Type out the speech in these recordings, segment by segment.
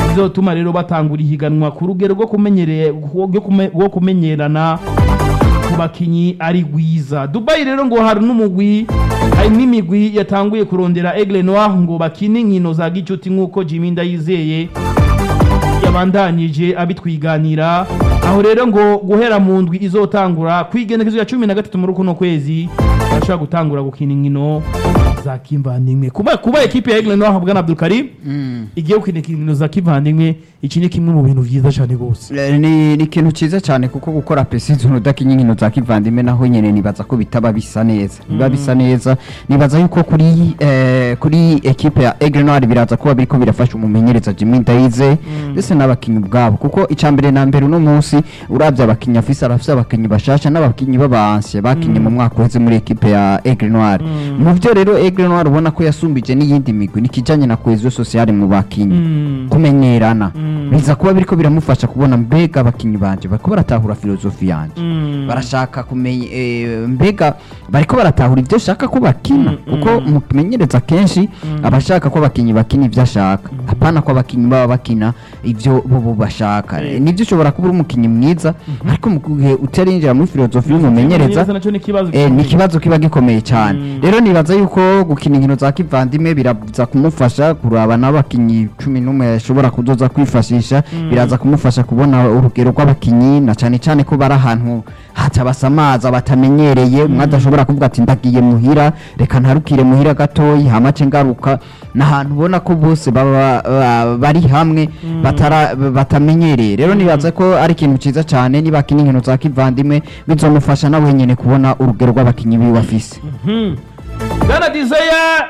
bizotuma rero batangura ihiganwa ku rugero rwo kumenyere- rwo kume- rwo kumenyerana ku bakinyi ari rwiza dubayi rero ngo hari n'umugwi hari n'imigwi yatanguye kurondera aigle noir ngo bakine inkino za gicuti nk'uko jimmy ndayizeye yabandanyije abitwiganira aho rero ngo guhera mu ndwi izotangura kwigenekezo ya cumi na gatatu muri kuno kwezi barashobora gutangura gukina inkino za kivandimwe kuba kuba ekipe ya aigle noir bwana abdul karim igiye gukina inkino za kivandimwe iki ni kimwe mu bintu byiza cyane rwose Eh, ni ni ikintu cyiza cyane kuko gukora precision udakinya inkino za kivandimwe naho nyene nibaza ko bitaba bisa neza biba bisa neza nibaza yuko kuri eh, kuri ekipe ya Aigle Noir biraza kuba biriko birafasha umumenyereza Jimmy Ndaize ndetse n'abakinyi ubwabo kuko icambere na mbere uno munsi uravye abakinyi afise arafise abakinyi bashasha n'abakinyi b'abanse bakinye mu mwaka uheze muri ekipe ya Aigle Noir mu byo rero Aigle Noir ubona ko yasumbije n'iyindi migwi nikijanye na cohesion sociale mu bakinyi Mm. kumenyerana biza kuba biriko biramufasha kubona mbega abakinyi banje bariko baratahura filozofi yanje Mm. barashaka kumenya eh, mbega bariko baratahura ibyo shaka ko bakina kuko mumenyereza kenshi abashaka ko abakinyi bakina ibyo ashaka apana ko abakinyi baba bakina ibyo bo bo bashaka Mm. nibyo ushobora kuba uri umukinyi mwiza ariko mu gihe utarinjira muri filozofi y'umumenyereza nacyo ni ikibazo Eh, ni ikibazo kiba gikomeye cyane Mm. rero nibaza yuko gukina inkino za kivandimwe biraza kumufasha kuraba n'abakinyi cumi n'umwe yashobora kuzoza kwifashisha biraza kumufasha kubona urugero rw'abakinyi na cyane cyane ko bari ahantu hatabasamaza batamenyereye umwe adashobora kuvuga ati ndagiye muhira reka ntarukire muhira gatoyi hamace ngaruka n'ahantu ubona ko bose baba ba- bari hamwe batara- batamenyereye rero nibaza ko ari ikintu cyiza cyane niba akina inkino za kivandimwe bizomufasha nawe nyine kubona urugero rw'abakinyi biwe afise bwana dizaya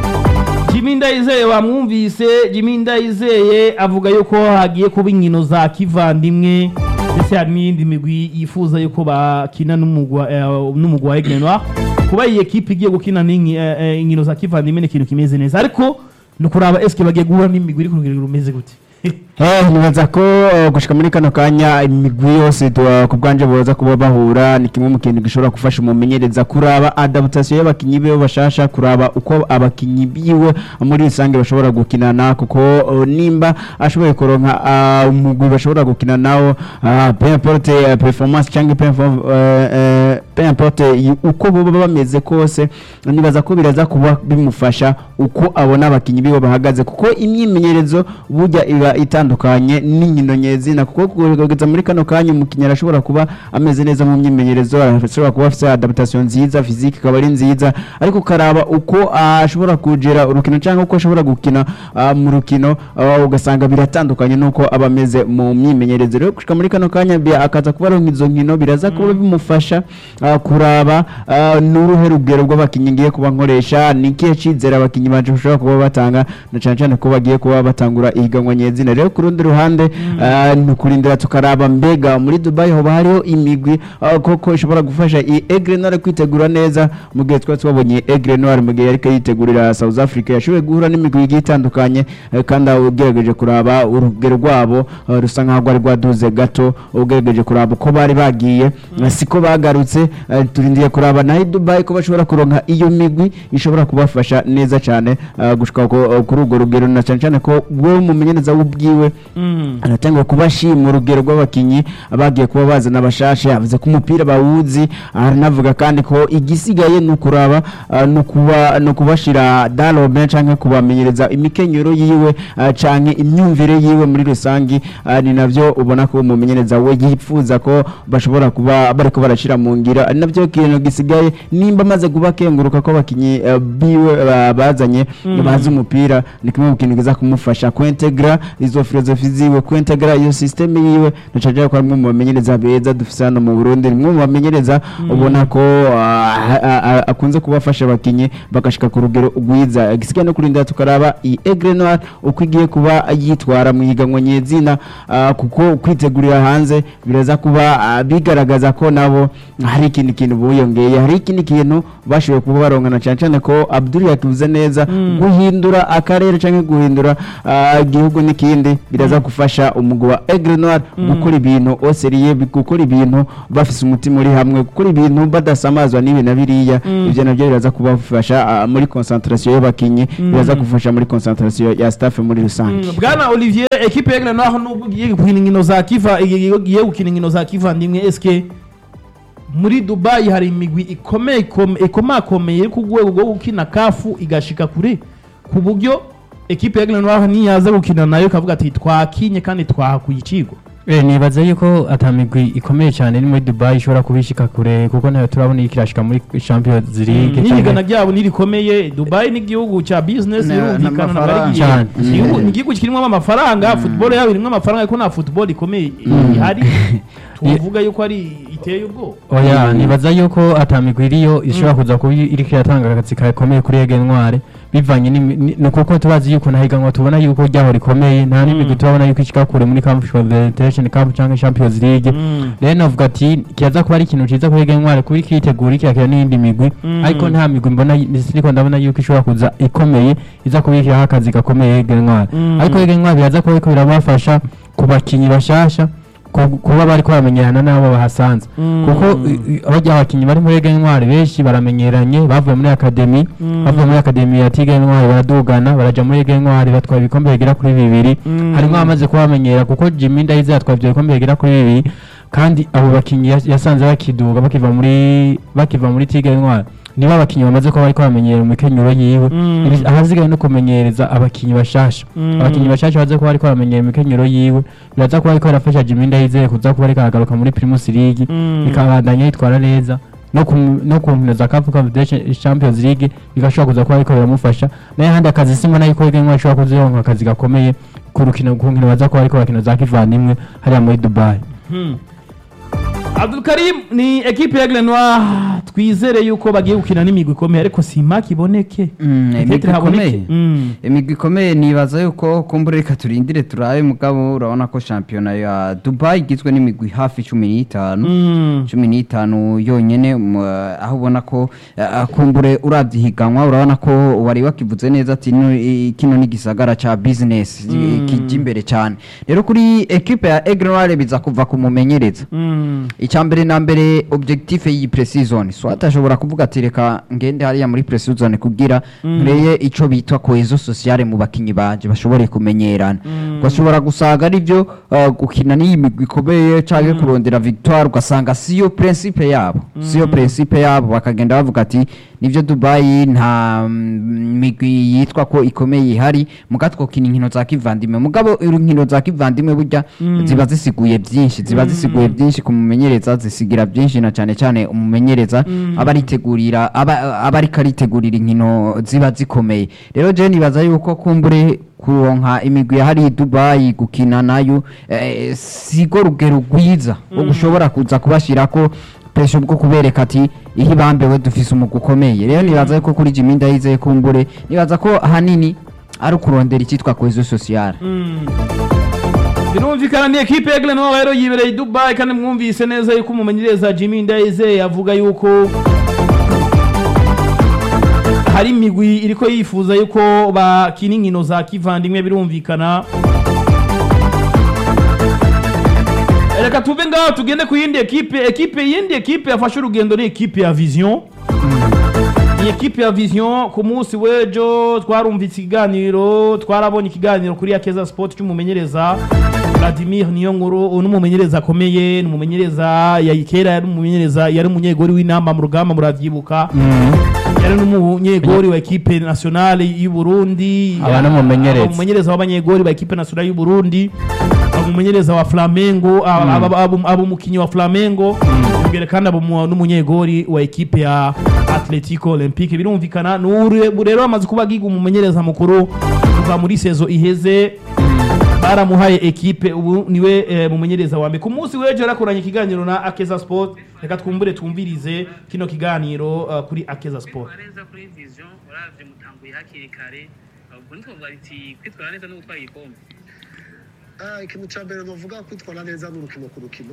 jimmy ndayizeye wamwumvise jimmy ndayizeye avuga yuko hagiye kuba inkino za kivandimwe ndetse hari n'iyindi migwi yifuza yuko bakina n'umugwa eh, n'umugwa wa aigle noir kuba iyi ekipe igiye gukina n'inki- eh, eh, inkino za kivandimwe ni ikintu kimeze neza ariko ni ukuraba eske bagiye guhura n'imigwi iri ku rugero rumeze gute Eh, nibaza ko eh, gushika muri kano kanya imigwi yose tu- ku bwanje boza kuba bahura ni kimwe mu kintu gishobora gufasha umumenyereza kuraba adaptation y'abakinyi biwe bashasha kuraba uko abakinyi biwe muri rusange bashobora gukinana kuko eh, nimba ashoboye kuronka ah, umugwi bashobora gukina nawo ah, peu importe eh, performance cyangwa peu importe, eh, eh, peu importe y- uko boba bameze kose nibaza ko biraza kuba bimufasha uko abona abakinyi biwe bahagaze kuko imyimenyerezo burya iba itandukanye n'inkino nyezina kuko kugeza muri kano kanya umukinnyi arashobora kuba ameze neza mu myimenyerezo arashobora kuba afite adaptation nziza physique ikaba ari nziza ariko ukaraba uko ah, ashobora kugera urukino cyangwa uko ashobora gukina ah, mu rukino ah, ugasanga biratandukanye n'uko aba ameze mu myimenyerezo rero gushika muri kano kanya bi- akaza kuba aronka izo nkino biraza kuba bimufasha ah, kuraba ah, n'uruhe rugero rw'abakinnyi ngiye kuba nkoresha ni ikihe cyizere abakinnyi banje bashobora kuba batanga na cyane cyane ko bagiye kuba batangura ihiganwa nyezina rero ku rundi ruhande ah, ni ukurindira tukaraba mbega muri dubai hoba hariho imigwi ah, koko ishobora gufasha iyi egre noire kwitegura neza mu gihe twari twabonye egre noire mu gihe yariko yitegurira south africa yashoboye guhura n'imigwi igiye itandukanye eh, kandi aho ugerageje kuraba urugero rwabo ah, rusa nkaho rwari rwaduze gato ugerageje kuraba uko bari bagiye eh, siko bagarutse eh, turindiye kuraba naho i dubai ko bashobora kuronka iyo migwi ishobora kubafasha neza cyane ah, gushika ku- kuri urwo rugero na cyane cyane ko wowe umumenyereza w'ubwiwe anatangwa kubashima urugero rw'abakinyi bagiye kuba bazana abashashe yavuze ko umupira bawuzi aranavuga kandi ko igisigaye ni ukuraba ah, ni ukuba- ni ukubashira darobe canke kubamenyereza imikenyero yiwe ah, canke imyumvire yiwe muri rusangi ah, ni navyo ubona ko umumenyereza we yifuza ko bashobora kuba bariko barashira mu ngiro ari navyo kintu gisigaye nimba amaze kuba kenguruka ko abakinyi eh, biwe ba- bazanye bazi umupira ni kimwe mu kintu kiza kumufasha kwintegra izo filozofi ziwe kwintegra iyo system yiwe nacaje ko amwe mu bamenyereza beza dufise hano mu Burundi nimwe mu bamenyereza ubona ko ah, ah, ah, akunze kubafasha abakinyi bagashika ku rugero rwiza gisigaye no kurindira tukaraba iyi Aigle Noire uko igiye kuba yitwara mu higanwa nyezina ah, kuko kwitegurira hanze biraza kuba ah, bigaragaza ko nabo hari ikindi kintu buyongeye hari ikindi kintu bashoboye kuba barongana cyane cyane ko Abdul yakivuze neza guhindura akarere cyangwa guhindura ah, igihugu n'ikindi biraza gufasha umugwi wa Aigle Noir gukora ibintu oseriye gukora ibintu bafise umutima uri hamwe gukora ibintu badasamazwa n'ibi na biriya ibyo nabyo biraza kubafasha ah, muri concentration y'abakinyi biraza gufasha muri concentration ya staff muri rusange bwana olivier ekipe yegle naho nubwo igiye gukina inkino za kiva igiye gukina inkino za kivandimwe eske muri dubayi hari imigwi ikomeye ikome- ikomakomeye iri ku rwego rwo gukina kafu igashika kure ku buryo ekipe yegle naho niyaza gukina nayo ikavuga ati twakinye kandi twahakuye icigo Eh, nibaza yuko atamigwi ikomeye cyane iri muri Dubai ishobora kubishika kure kuko nayo turabona iriko irashika muri Champions League n'irigana canke- ryabo nirikomeye dubayi ni igihugu cya business Na- birumvikana ntabwo ari n'amafaranga. igihugu- Cyane. igihugu- ni igihugu kirimo amafaranga football yabo irimo amafaranga ariko nta football ikomeye ihari tuvuga yuko ari iteye ubwoba oya nibaza yuko atamigwi iriyo ishobora kuza kuba iriko iratanga akazi gakomeye kuri Ege Ntware bivanye n'imi- ni ni kuko tubazi yuko nahiganwa tubona yuko ryaho rikomeye nta n'imigwi turabona yuko ishika kure muri Confederation Cup cyangwa Champions League rero navuga ati kiza kuba ari ikintu ciza kuri Ege Ntware kuba ikitegura ikakira n'iyindi migwi ariko nta migwi mbona siriko ndabona yuko ishobora kuza ikomeye iza kubikiraho akazi gakomeye Ege Ntware ariko Ege Ntware biraza kuba biriko birabafasha ku bakinyi bashasha ku- kuba bariko baramenyerana n'abo bahasanze kuko i- i- barya abakinyi bari muri Ege Ntware benshi baramenyeranye bavuye muri akademi bavuye muri akademi ya Tige Ntware baradugana baraja muri Ege Ntware batwaye ibikombe bigera kuri bibiri harimo abamaze kubamenyera kuko Jimmy Ndayize yatwaye ibyo bikombe bigera kuri bibiri kandi abo bakinyi yas- yasanze bakiduga bakiva muri bakiva muri Tige Ntware niba abakinyi bamaze kuba bariko bamenyera mu mikenyero yiwe Ibi- ahasigaye no kumenyereza abakinyi bashasha abakinyi bashasha baze kuba bariko bamenyera imikenyero yiwe biraza kuba ariko barafasha Jimmy Ndayizeye kuza kuba ariko aragaruka muri Primus League bikabandanya yitwara neza no ku no ku nkino za Cup Confederation Champions League bigashobora kuza kuba ariko biramufasha nayo handi akazi simba nayo ko Ege ashobora kuzironka akazi gakomeye ku rukino ku nkino baza kuba ariko bakina za kivandimwe hariya muri Dubai Abdul Karim ni ekipe ya Glenwa twizere yuko bagiye gukina n'imigwi ikomeye ariko sima kiboneke Mm, Peut-être imigwi haboneke. ikomeye. Mm. imigwi ikomeye nibaza yuko kumbura reka turindire turabe mugabo urabona ko shampiyona ya dubai igizwe n'imigwi hafi cumi n'itanu Mm. cumi n'itanu yonyene mu- aho ubona ko eh, kumbure urabye ihiganwa urabona ko wari wakivuze neza ati "No, i- kino ni gisagara ca business i- kijya imbere cyane rero kuri ekipe ya egrenoire biza kuva ku mumenyereza Mm. icya mbere na mbere objectif y'iyi pre-season swat ashobora kuvuga ati reka ngende hariya muri pre-season kugira nkureye ico bitwa cohesion sociale mu bakinyi banje bashobore kumenyerana ugashobora gusaga arivyo uh, gukina n'iyi migwi ikomeye canke kurondera victoire ugasanga siyo principe yabo siyo principe yabo bakagenda bavuga ati nivyo dubai nta mm, migwi yitwa ko ikomeye ihari muga twokina inkino za kivandimwe mugabo inkino za kivandimwe burya ziba zisiguye byinshi ziba zisiguye byinshi ku mumenyereza zisigira byinshi na cyane cyane umumenyereza aba aritegurira aba aba ariko aritegurira inkino ziba zikomeye rero je nibaza yuko kumbure kuronka imigwi ya hariya i dubayi gukina nayo eh, sigo rugero rwiza wo gushobora kuza kubashirako pesho bwo kubereka ati ihe bambewe dufise umugwi ukomeye rero nibaza yuko kuri Jimmy Ndayizeye kumbure nibaza ko ahanini ari ukurondera icyitwa cohesion sociale birumvikana ni ekipe ya Glenwa rero yibereye i Dubai kandi mwumvise neza yuko umumenyereza Jimmy Ndayizeye avuga yuko hari imigwi iriko yifuza yuko bakina inkino za kivandimwe birumvikana reka tuve ngaho tugende ku yindi ekipe ekipe yindi ekipe yafashe urugendo ni ekipe ya vision ni ekipe ya vision ku munsi w'ejo twarumvise ikiganiro twarabonye ikiganiro kuri yakeza sport cy'umumenyereza Vladimir Niyonkuru n'umumenyereza akomeye n'umumenyereza ya kera yari umumenyereza yari umunyegori w'inama mu rugamba muravyibuka yari n'umunyegori wa ekipe nationale y'u Burundi Aba n'umumenyereza. aba umumenyereza w'abanyegori ba ekipe nationale y'u Burundi aba umumenyereza wa Flamengo aba- aba aba- aba umukinyi wa Flamengo imbere kandi aba umu- n'umunyegori wa ekipe ya Atletico Olympique birumvikana n'ure rero amaze kuba agiga umumenyereza mukuru kuva muri sezo iheze baramuhaye ekipe ubu niwe eh, mumenyereza wa mbere ku munsi w'ejo yarakoranye ikiganiro na Akeza Sport reka twumbure twumvirize kino kiganiro uh, kuri Akeza Sport neza kuri vision uravye mutanguye hakiri kare ubwo ntitwovuga biti kwitwara neza no gutwara igikombe Ah, ikintu cya mbere navuga kwitwara neza ni urukino ku rukino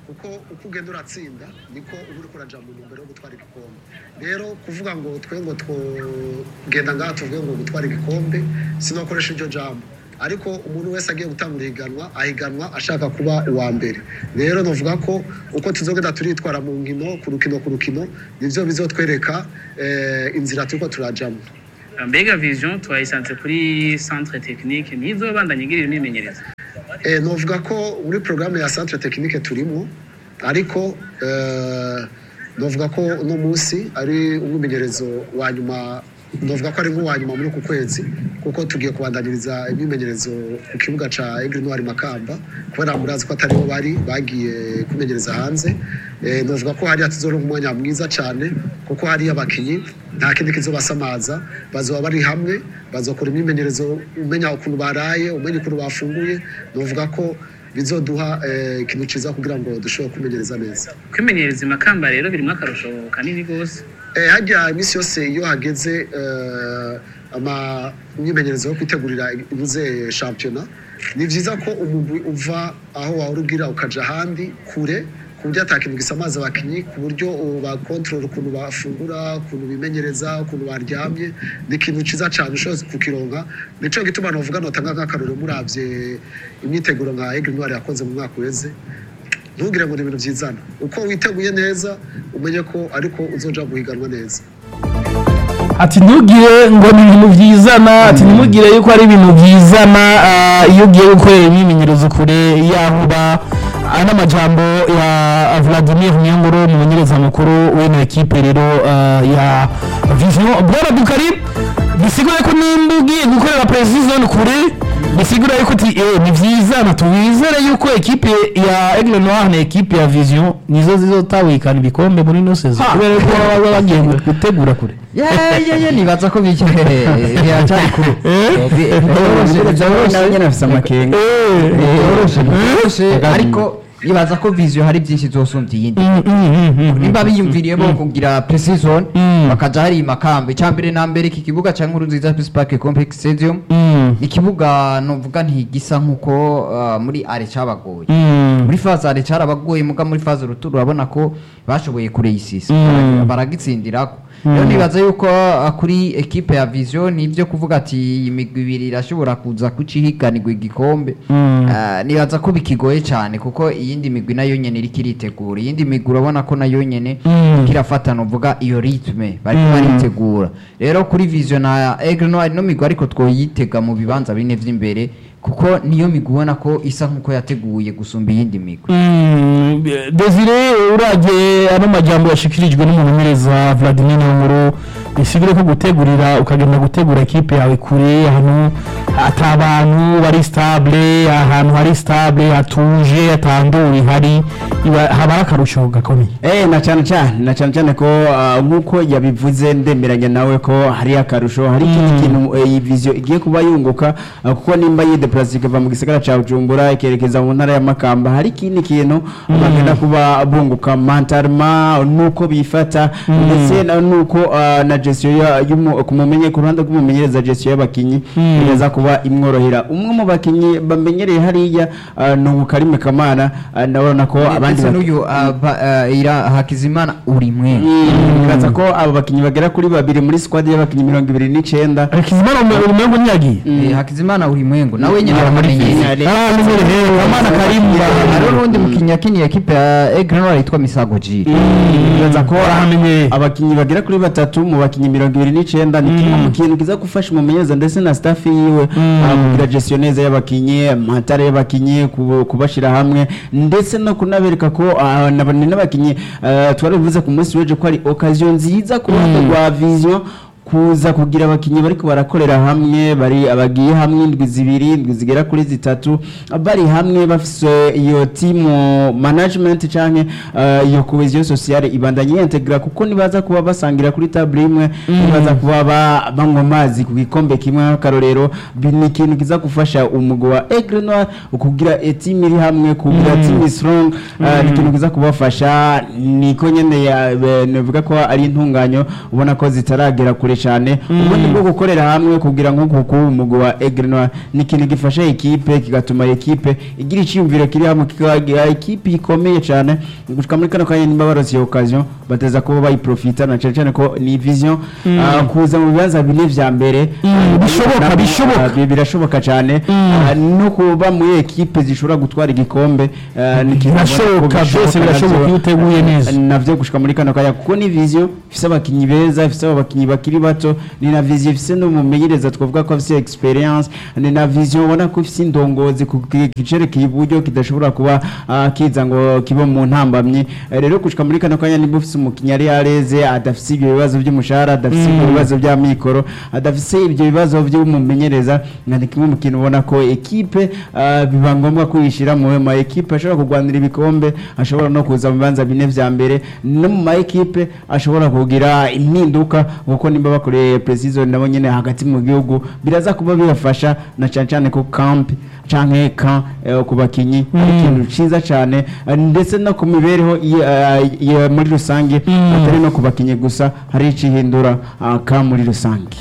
kuko uko ugenda uratsinda niko uba uri kuraja mu ntumbero yo gutwara igikombe rero kuvuga ngo twe ngo twogenda ngaha tuvuge ngo gutwara igikombe sinokoresha iryo jambo ariko umuntu wese agiye gutangura ihiganwa ahiganwa ashaka kuba uwa mbere rero novuga ko uko tuzogenda turitwara mu nkino ku rukino ku rukino nivyo bizotwereka eh, inzira turiko turajamo mbega vision twayisanze kuri centre technique nizo bandanye igirira imyimenyerezo Eh, novuga ko muri porogaramu ya centre technique turimo ariko eh, novuga ko uno munsi ari umwimenyerezo wa nyuma novuga ko ari nk'uwa nyuma muri uku kwezi kuko tugiye kubandanyiriza imyimenyerezo ku kibuga ca Aigle Noir Makamba kubera murazi ko atariho bari bagiye kumenyereza hanze eh, novuga ko hariya tuzoronka umwanya mwiza cane kuko hariya abakinyi nta kindi kizobasamaza bazoba bari hamwe bazokora imyimenyerezo umenya ukuntu baraye umenya ukuntu bafunguye novuga ko bizoduha eh, ikintu ciza kugira ngo dushobore kumenyereza neza kwimenyereza imakamba rero birimo akarusho kanini rwose Eh, hajya iminsi yose iyo hageze eh, ama imyimenyerezo yo kwitegurira ibuze shampiyona ni byiza ko umugwi uva aho wahora ubwira ukaja ahandi kure ku buryo ata kintu gisamaza abakinyi ku buryo bakontorora ukuntu bafungura ukuntu bimenyereza ukuntu baryamye ni ikintu ciza cane ushobora kukironka nico gituma novuga notanga nk'akarorero muravye imyiteguro nka Aigle Noir yakoze mu mwaka uheze ntugire ngo ni ibintu byizana uko witeguye neza umenye ko ariko uzoja guhiganwa neza ati ntugire ngo ni ibintu byizana ati ntimugire yuko ari ibintu byizana ah, iyo ugiye gukorera imyimenyerezo kure y'aho uba aya ni amajambo ya vladimir niyongoro umumenyereza mukuru w'ino ekipe rero ah, ya vision bwana dukari bisigura ko nimba ugiye gukorera precision kure bisigura yuko uti eh ni byizana tubizere yuko ekipe ya Aigle Noir na ekipe ya Vision nizo zizotawikana ibikombe muri no season kubera ko baba bagiye gutegura kure yeye nibaza ko bike biracyari kure nawe nyine afise amakenga byoroshye ariko nibaza ko viziyo hari byinshi zosumbya iyindi nimba biyumviriyemo kugira precision bakaja hari makamba icambere na mbere iki kibuga ca nkuru nziza Peace Park Complex Stadium ni ikibuga novuga ntigisa nkuko uh, muri are cabagoye muri faze are carabagoye muga muri faze ruturu urabona ko bashoboye kureyisisa baragitsindirako rero nibaza yuko uh, kuri ekipe ya vision nivyo kuvuga ati iyi migwi ibiri irashobora kuza kucihiganirwa igikombe Uh, nibaza ko bikigoye cyane kuko iyindi migwi nayo nyene iriko iritegura iyindi migwi urabona ko nayo nyene iriko irafata novuga iyo ritme bariko baritegura rero kuri vision na Aigle Noir no migwi ariko twoyitega mu bibanza bine vy'imbere kuko niyo migwi ubona ko isa nkuko yateguye gusumba iyindi migwi desire urage ano majambo yashikirijwe n'umumenyereza vladimir nkuru bisigure ko gutegurira ukagenda gutegura ekipe yawe kure ahantu ata abantu bari stable ahantu hari stable hatuje atandura ihari iba- haba ari akarusho gakomeye Eh na cyane cyane na cyane cyane ko ah, nk'uko yabivuze ndemeranya nawe ko hari akarusho hari ikindi kintu eh, iyi vision igiye kuba yunguka ah, kuko nimba yideplace ikava mu gisagara ca Bujumbura ikerekeza mu ntara ya Makamba hari ikindi kintu bagenda kuba bunguka mentalema nuko bifata ndetse na nuko ah, na gestion ya y'umu- ku mumenye ku ruhande rw'umumenyereza gestion y'abakinyi iraza kuba imworohera umwe mu bakinyi bamenyereye hariya ah, ni Ubukarime Kamana ah, ndabona ko abandi ndetse bak- n'uyu uh, ba- uh, ira hakizimana uri mwe bikaza ko abo bakinnyi bagera kuri babiri muri squad y'abakinnyi mirongo ibiri n'icyenda kizimana umengo ntiyagiye Eh, hakizimana uri mwengo nawe nyene Ah, muri aramenyereye finale. ah menyereye kamana karimba hariho n'undi mukinnyi yakiniye ekipe ya Aigle Noir yitwa Misago Jiri bikaza ko arahamenyeye abakinnyi bagera kuri batatu mu bakinnyi mirongo ibiri n'icyenda ni kimwe mu kintu kiza gufasha umumenyereza ndetse na staff yiwe ah, kugira gestion neza y'abakinnyi amatara y'abakinnyi kubo- kubashyira hamwe ndetse no kunabereka ko ah, na- ni n'abakinnyi ah, twari bivuze ku munsi w'ejo ko ari occasion nziza ku ruhande rwa vision kuza kugira abakinnyi bariko barakorera hamwe bari abagiye hamwe indwi zibiri indwi zigera kuri zitatu bari hamwe bafise iyo team management canke uh, iyo cohesion sociale ibandanye integra kuko nibaza kuba basangira kuri table imwe nibaza kuba ba- banywa amazi ku gikombe kimwe nk'akarorero bi- ni ikintu kiza gufasha umugwi wa Aigle Noir kugira a team iri hamwe kugira team strong uh, ni ikintu kiza kubafasha niko nyene ya- be- navuga ko ari intunganyo ubona ko zitaragera kure kure cyane ubundi bwo gukorera hamwe kugira ngo kuko umugwi wa Aigle Noir ni ikintu gifasha ekipe kigatuma ekipe igira icyumviro kiri hamwe kikagira ekipe ikomeye cyane gushika muri kano kanya nimba barose iyo occasion bateza kuba bayiprofita na cyane cyane ko ni vision ah, kuza mu bibanza bine vya mbere ah, bishoboka, nabo, bishoboka. ah, bi- birashoboka cyane Ah, no kuba muri ekipe zishobora gutwara igikombe ah, ni ikintu ubona ko birashoboka byose bishoboka birashoboka navyo. iyo uteguye neza navyo gushika muri kano kanya kuko ni vision ifise abakinyi beza ifise abakinyi bakiri bato ni na vision ifise n'umumenyereza twavuga ko afise experience ni na vision ubona ko ifise indongozi ku ki- kicerekeye iburyo kidashobora kuba ah, kiza ngo kibe mu ntambamye Eh, rero gushika muri kano kanya niba ufise umukinyi ari yareze adafise ibyo bibazo by'umushahara adafise ibyo bibazo bya mikoro adafise ibyo bibazo by'umumenyereza nka ni kimwe mu kintu ubona ko ekipe ah, biba ngombwa kuyishyira mu ma ekipe ashobora kurwanira ibikombe ashobora no kuza mu bibanza bine vya mbere no mu ma ekipe ashobora kugira impinduka kuko nimba bakoreye precision nabo nyene hagati mu gihugu biraza kuba bibafasha na cyane cyane ku camp canke kan ku bakinyi ari ikintu ciza cyane eh, ndetse no ku mibereho ya- ya- muri rusange atari no ku bakinyi gusa hari icihindura ah, kan muri rusange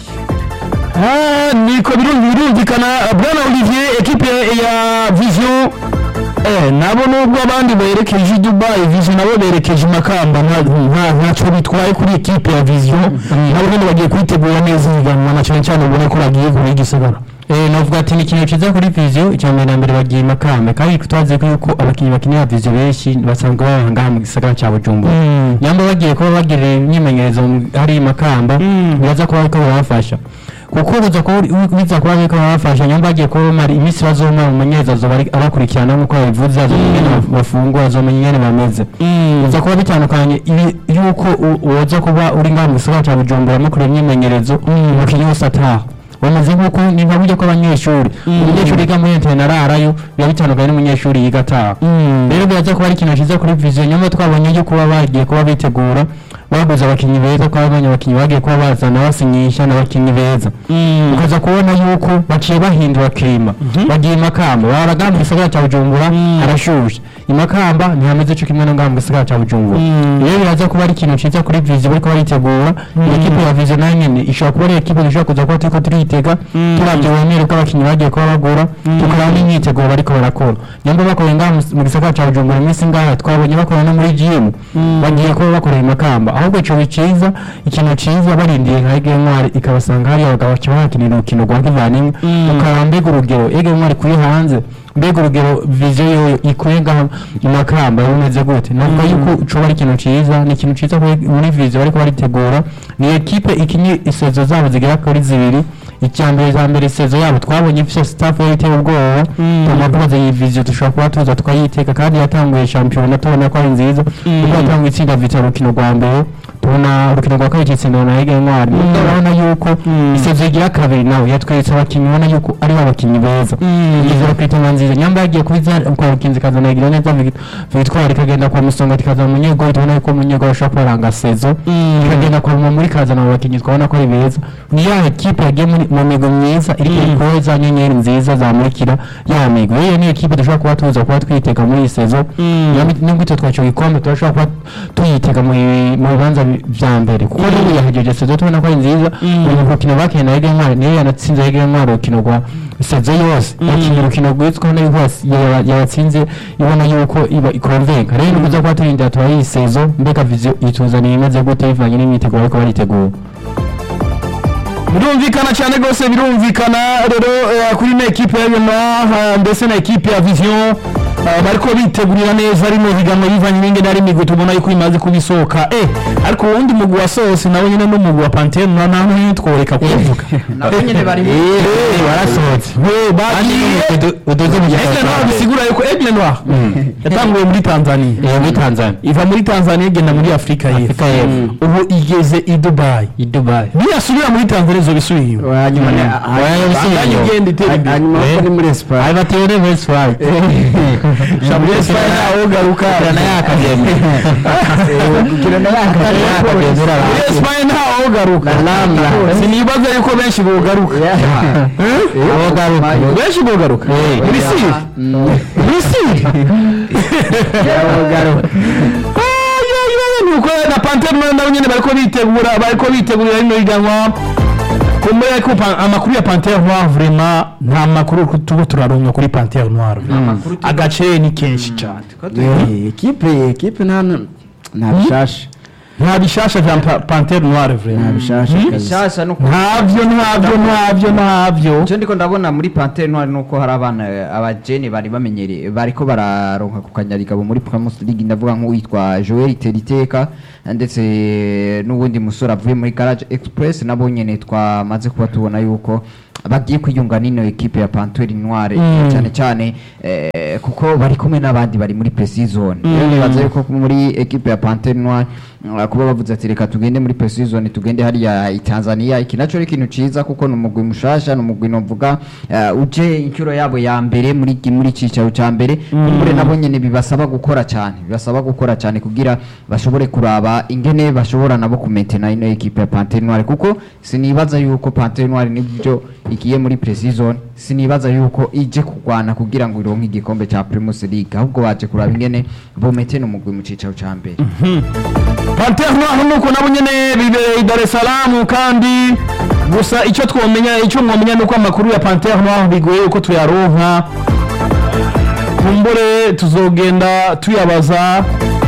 Ah, niko birumvi- birumvikana bwana olivier ekipe ya vision eh, nabo nubwo abandi berekeje i dubai vision nabo berekeje i makamba nta- nta- ntacyo bitwaye kuri ekipe ya vision nabo nyine bagiye kwitegura neza ihiganwa na cyane cyane ubona ko bagiye kure y'igisagara Eh, navuga ati ni ikintu cyiza kuri viziyo icya mbere na mbere bagiye i makamba kandi twazi ko yuko abakinnyi bakinira viziyo benshi basanzwe baba ngaha mu gisagara cya bujumbura Mm. nyamba bagiye kuba bagirira imyimenyerezo mu- hari i makamba biraza kuba ariko barabafasha kuko biza kuba biza kuba ariko barabafasha nyamba bagiye kuba bamara iminsi bazoma mu menyereza azoba ari- abakurikirana nk'uko babivuze azomenya ingene baf- bafungura azomenya ingene bameze biza kuba bitandukanye ibi- yuko u- woza kuba uri ngaha mu gisagara cya bujumbura mukorera imyimenyerezo umukinnyi wese ataha bameze nk'uko ni nka buryo kw'abanyeshuri umunyeshuri yiga muri interinete ararayo biba bitandukanye n'umunyeshuri yiga ataha rero biraza kuba ari ikintu cyiza kuri viziyo nyuma twabonye yo kuba bagiye kuba bitegura baguze abakinnyi beza ko abonye abakinnyi bagiye kuba bazana basinyisha n'abakinnyi beza ukaza kubona yuko baciye bahindura kirima bagiye i makamba baraga mu gisagara cya bujumbura harashushe i makamba ntihameze cyo kimwe no ngaha mu gisagara cya bujumbura rero biraza kuba ari ikintu cyiza kuri viziyo bariko baritegura iyi ekipe ya viziyo nayo nyene ishobora kuba ari ekipe dushobora kuza kuba turiko turiyitega turavye uburemere bw'abakinnyi bagiye kuba bagura tukaraba n'imyiteguro bariko barakora nyamba bakoreye ngaha mu- mu gisagara cya bujumbura iminsi ngaha twabonye bakorera no muri gm bagiye kuba bakorera i makamba ahubwo ico biciza ikintu ciza barindiye nka ege ntwari ikabasanga hariya abagabo baca bahakinira urukino rwa kivandimwe tukaraba mbega urugero ege ntwari kuri hanze mbega urugero viziyo yoyo ikuye ngaha i makamba bimeze gute navuga yuko coba ari ikintu ciza ni ikintu ciza kuri- muri viziyo bariko baritegura ni ekipe ikinye isezo zabo zigera kuri zibiri icya mbere za mbere isezo yabo twabonye ifise staff yari iteye ubwoba tugomba kubaza iyi viziyo dushobora kuba tuza tukayiteka kandi yatanguye shampiyona tubona ko ari nziza kuko yatanguye itsinda vita urukino rwa mbere tubona urukino rwa kabiri kitsinda na Ege Ntwari nubwo urabona yuko isezo igira kabiri nawe yatweretse abakinnyi ubona yuko ari abakinnyi beza igizero ku itanga nziza nyamba yagiye kubiza kwa rukinzi ikazana igira neza Vic- victoire ikagenda kwa musonga ikazana umunyegori tubona yuko umunyegori ashobora kubaranga sezo ikagenda kwa muri kazana abo bakinnyi twabona ko ari beza ni ya ekipe yagiye muri mu migo myiza iri kuri za nyenyeri nziza zamurikira ya migo iyo ni ekipe dushobora kuba tuza kuba twitega muri iyi sezo Nyambi- nubwo itwo twaco gikombe turashobora kuba tuyitega mu mu bibanza bi- vya mbere kuko n'ubu yahejeje sezo tubona ko ari nziza uyu rukino bakiye na Ege Ntwari niyo yanatsinze Ege Ntwari urukino rwa sezo yose yakinnye urukino rwitwa nayo hose yaba- yabatsinze ibona yuko iba ikonvenka rero nukuza kuba turindira tuba iyi sezo mbega viziyo ituzaniye imeze gute bivanye n'imyiteguro bariko baritegura birumvikana cyane rwose birumvikana rero eh, kuri ino ekipe ya yona ndetse na ekipe ya vision eh, bariko bitegurira neza rino higanwa bivanye n'ingene ari imigwi tubona yuko imaze kubisohoka eh ariko uwundi mugwi wa sose nawe nyine n'umugwi wa pantere na nta n'umwe tworeka kuvuga nabo nyene bari mu Eh, barasohotse we bagiye udoze mu Aigle gihe Noir bisigura yuko Aigle Noir yatanguye muri Tanzania Eh, muri Tanzania iva muri Tanzania igenda muri Afurika y'Epfo y'Epfo. ubu igeze i Dubai i Dubai niyasubira muri Tanzania izobisubira inyuma hanyuma ni- Tanzania igenda itera imbere hanyuma ko ni muri Espagne ari batere best fight muri Espagne ntaho ugaruka na yakagenda kugira na yakagenda muri Espagne ntaho ugaruka sinibaza yuko benshi bogaruka benshi bogaruka muri Siri muri Siri nuko na pantere noire nabo nyene bariko bitegura bariko bitegurira rino higanwa kumbura ko pa- amakuru ya pantere noire vraiment nta makuru tuba turaronka kuri pantere noire makuru tu- agace ni kenshi cyane Eh, ekipe ekipe nta nta bishasha nta bishasha vya Pa- pantere noire nta vraiment bishasha Hmm? kabisa. bishasha no ntabyo ntabyo ntabyo ntabyo icyo ndiko ndabona muri pantere noire nuko hari abana eh, abajene bari bamenyereye bariko bararonka ku kanyarigabo muri primus league ndavuga nk'uwitwa joel teriteka ndetse n'uwundi musore avuye muri garage express nabo nyene twamaze kuba tubona yuko bagiye kwiyunga n'ino ekipe ya pantere noire Mm. cyane cyane eh, kuko bari kumwe n'abandi bari muri pre-season rero Mm. nibaza yuko muri ekipe ya pantere noire uh, kuba bavuze ati reka tugende muri pre-season tugende hariya i Tanzania iki naco ari ikintu ciza kuko ni umugwi mushasha ni umugwi novuga uh, uje inshuro yabo ya mbere muri ki- muri cicaro ca mbere kumbure nabo nyene bibasaba gukora cyane bibasaba gukora cyane kugira bashobore kuraba ingene bashobora nabo kumentena ino ekipe ya Panthère Noire kuko sinibaza yuko Panthère Noire nibyo igiye muri pre-season sinibaza yuko ije kurwana kugira ngo ironke igikombe ca Primus League ahubwo baje kuraba ingene bometena umugwi mu cicaro ca mbere pantere noire nuko nabo nyene bibereye i dar es salaam kandi gusa icyo twomenya icyo mwomenya nuko amakuru ya pantere noire bigoye uko tuyaronka kumbure tuzogenda tuyabaza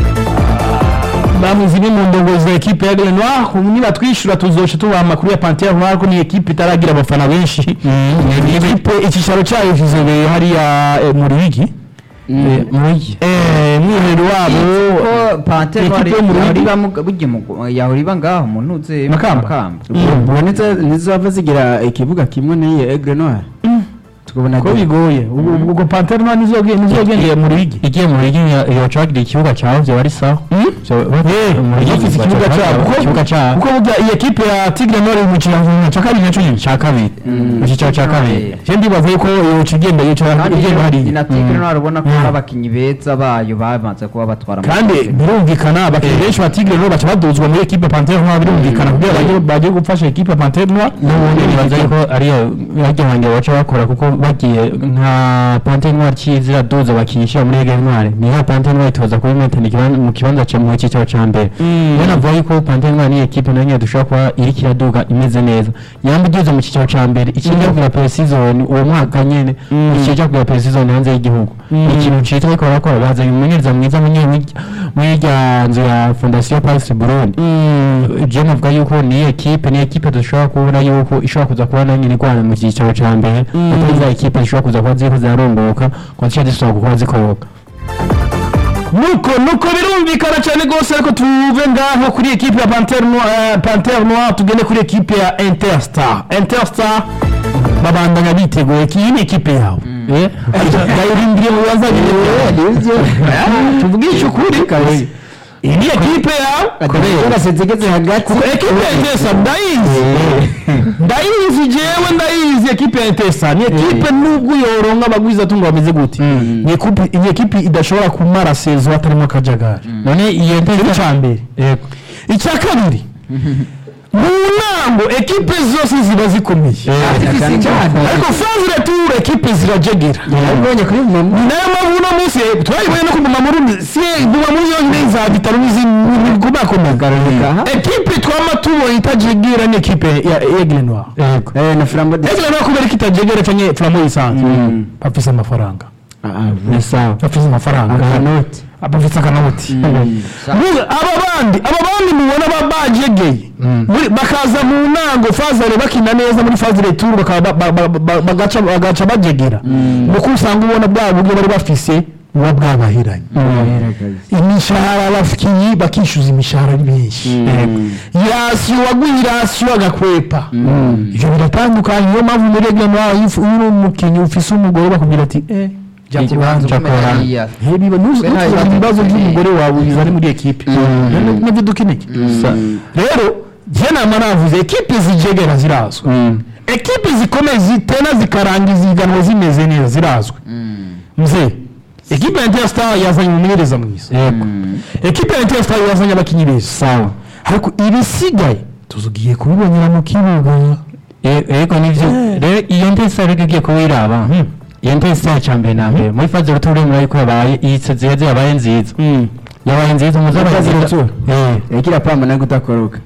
bamwe zimwe mu ndongozi za ekipe ya Aigle Noir niba twishyura tuzoca tubaha amakuru ya Panthère Noire ko ni ekipe itaragira abafana benshi ni ekipe icyicaro cyayo kizobeye hariya eh, mu Ruyigi muri Eh, mwiherero wabo ko Panthère Noire ekipe yo mu yahora Ruyigi iba mu- burya mu- yahora iba ngaho mu ntuze Makamba. ubonetse ntizava zigira ikibuga kimwe n'iyi egre noire tukabona ko bigoye ubwo ubwo Panthère Noire nizogenda nizogendeye mu Ruyigi igiye mu rigi yocagira ikibuga cyaho byo ari sawa gifite ikibuga cyabo kuko- ikibuga cyabo kuko burya iyi ekipe ya Tigre Noire iri mu kinyarwanda cya kabiri nacyo nyine cya kabiri mu cyicaro cya kabiri je ndibaza yuko yoca igenda yicara kandi igenda ni hariya na Tigre Noire ubona ko hari abakinyi beza bayo bamaze kuba batwara mu kandi gikombe. birumvikana abakinnyi benshi ba Tigre Noire baca baduzwa muri ekipe Panthère Noire birumvikana kugira bajye bagiye gufasha ekipe Panthère Noire n'ubundi nibaza yuko ariyo bajya wanjye baca bakora kuko bagiye nka pante ntwari kizira doza bakinisha muri ege ntwari ni nka pante ntwari tuza kuba imetana ikibanza mu kibanza cya mu cyicaro cya mbere rero navuga yuko pante ntwari ni ekipe nayo nyine dushobora kuba iri kiraduga imeze neza nyamba iduze mu cyicaro cya mbere ikijya kugura pre-season uwo mwaka nyine ikijya kugura pre-season hanze y'igihugu ni ikintu citwa ariko barakora bazanye umumenyereza mwiza munye muri irya nzu ya fondasiyo paris burundi je navuga yuko ni ekipe ni ekipe dushobora kubona yuko ishobora kuza kuba nayo nyine igwana mu cyicaro cya mbere kuko za ekipe zishobora kuza kuba ziriko zirarunguka kuba zica zishobora kuba zikoroka nuko nuko birumvikana cyane rwose ariko tuve ngaho kuri ekipe ya Panthère Noire Panthère Noire tugende kuri ekipe ya Interstar Interstar babandanya biteguye iyi ni ekipe yawe eh ndayirindiriye mu bibazo tuvugishe ukuri iyi ni ekipe yawe zigeze hagati ekipe ya Intesa ndayizi ndayizi jewe ndayizi ekipe ya Intesa ni ekipe nubwo yoronka abagwiza tungo bameze gute ni ekipe ni ekipe idashobora kumara sezo hatarimo akajagari none iyo icyo ntebe cya mbere yego icya kabiri mu ntango ekipe zose ziba zikomeye ariko faze retour ekipe zirajegera ubonye kuri mama ni nayo mpamvu uno munsi twayibonye no ku mumamuru si mumamuru yonyine za bitaro n'izindi kubakomeye ekipe twama tubonye itajegera ni ekipe ya Aigle Noir yego eh na flambo de Aigle Noir kubera ko itajegera cyangwa flamo yisanzwe bafise amafaranga ni sawa bafise amafaranga akanoti bafise akanoti Mbuga, aba bandi aba bandi mubona ba bajegeye muri- bakaza mu ntango fazare bakina neza muri fazare tour bakaba ba- ba- ba- ba- bagaca bagaca bajegera nuko usanga ubona bwa buryo bari bafise buba bwabahiranye imishahara abakinnyi bakishyuza imishahara ari benshi irasiyo waguye irasiyo agakwepa ibyo biratandukanye niyo mpamvu muri rege nawe iyo uri umukinnyi ufise umugore bakubwira ati eh jya ku ruhande Ikibanza umenya hariya. biba nta ntuzuzanye bibazo ibibazo dukeneye. by'umugore wawe bizari muri ekipe nibyo dukeneye rero njye nama navuze ekipe zijegera zirazwi ekipe zikomeye zitena zikarangiza ihiganwa zimeze neza zirazwi mzee ekipe ya interstar yazanye umumenyereza mwiza yego ekipe ya interstar yazanye abakinnyi beza sawa ariko ibisigaye tuzugiye kubibonera mu kibuga Ye- yego nivyo rero iyo ntesa rero igiye kuba iraba iyo ntesa cya mbere na mbere muri faze ruturi muri ariko yabaye iyi sezeze yabaye nziza yabaye nziza muzabaye nziza eh yakira pamba nayo kutakoroka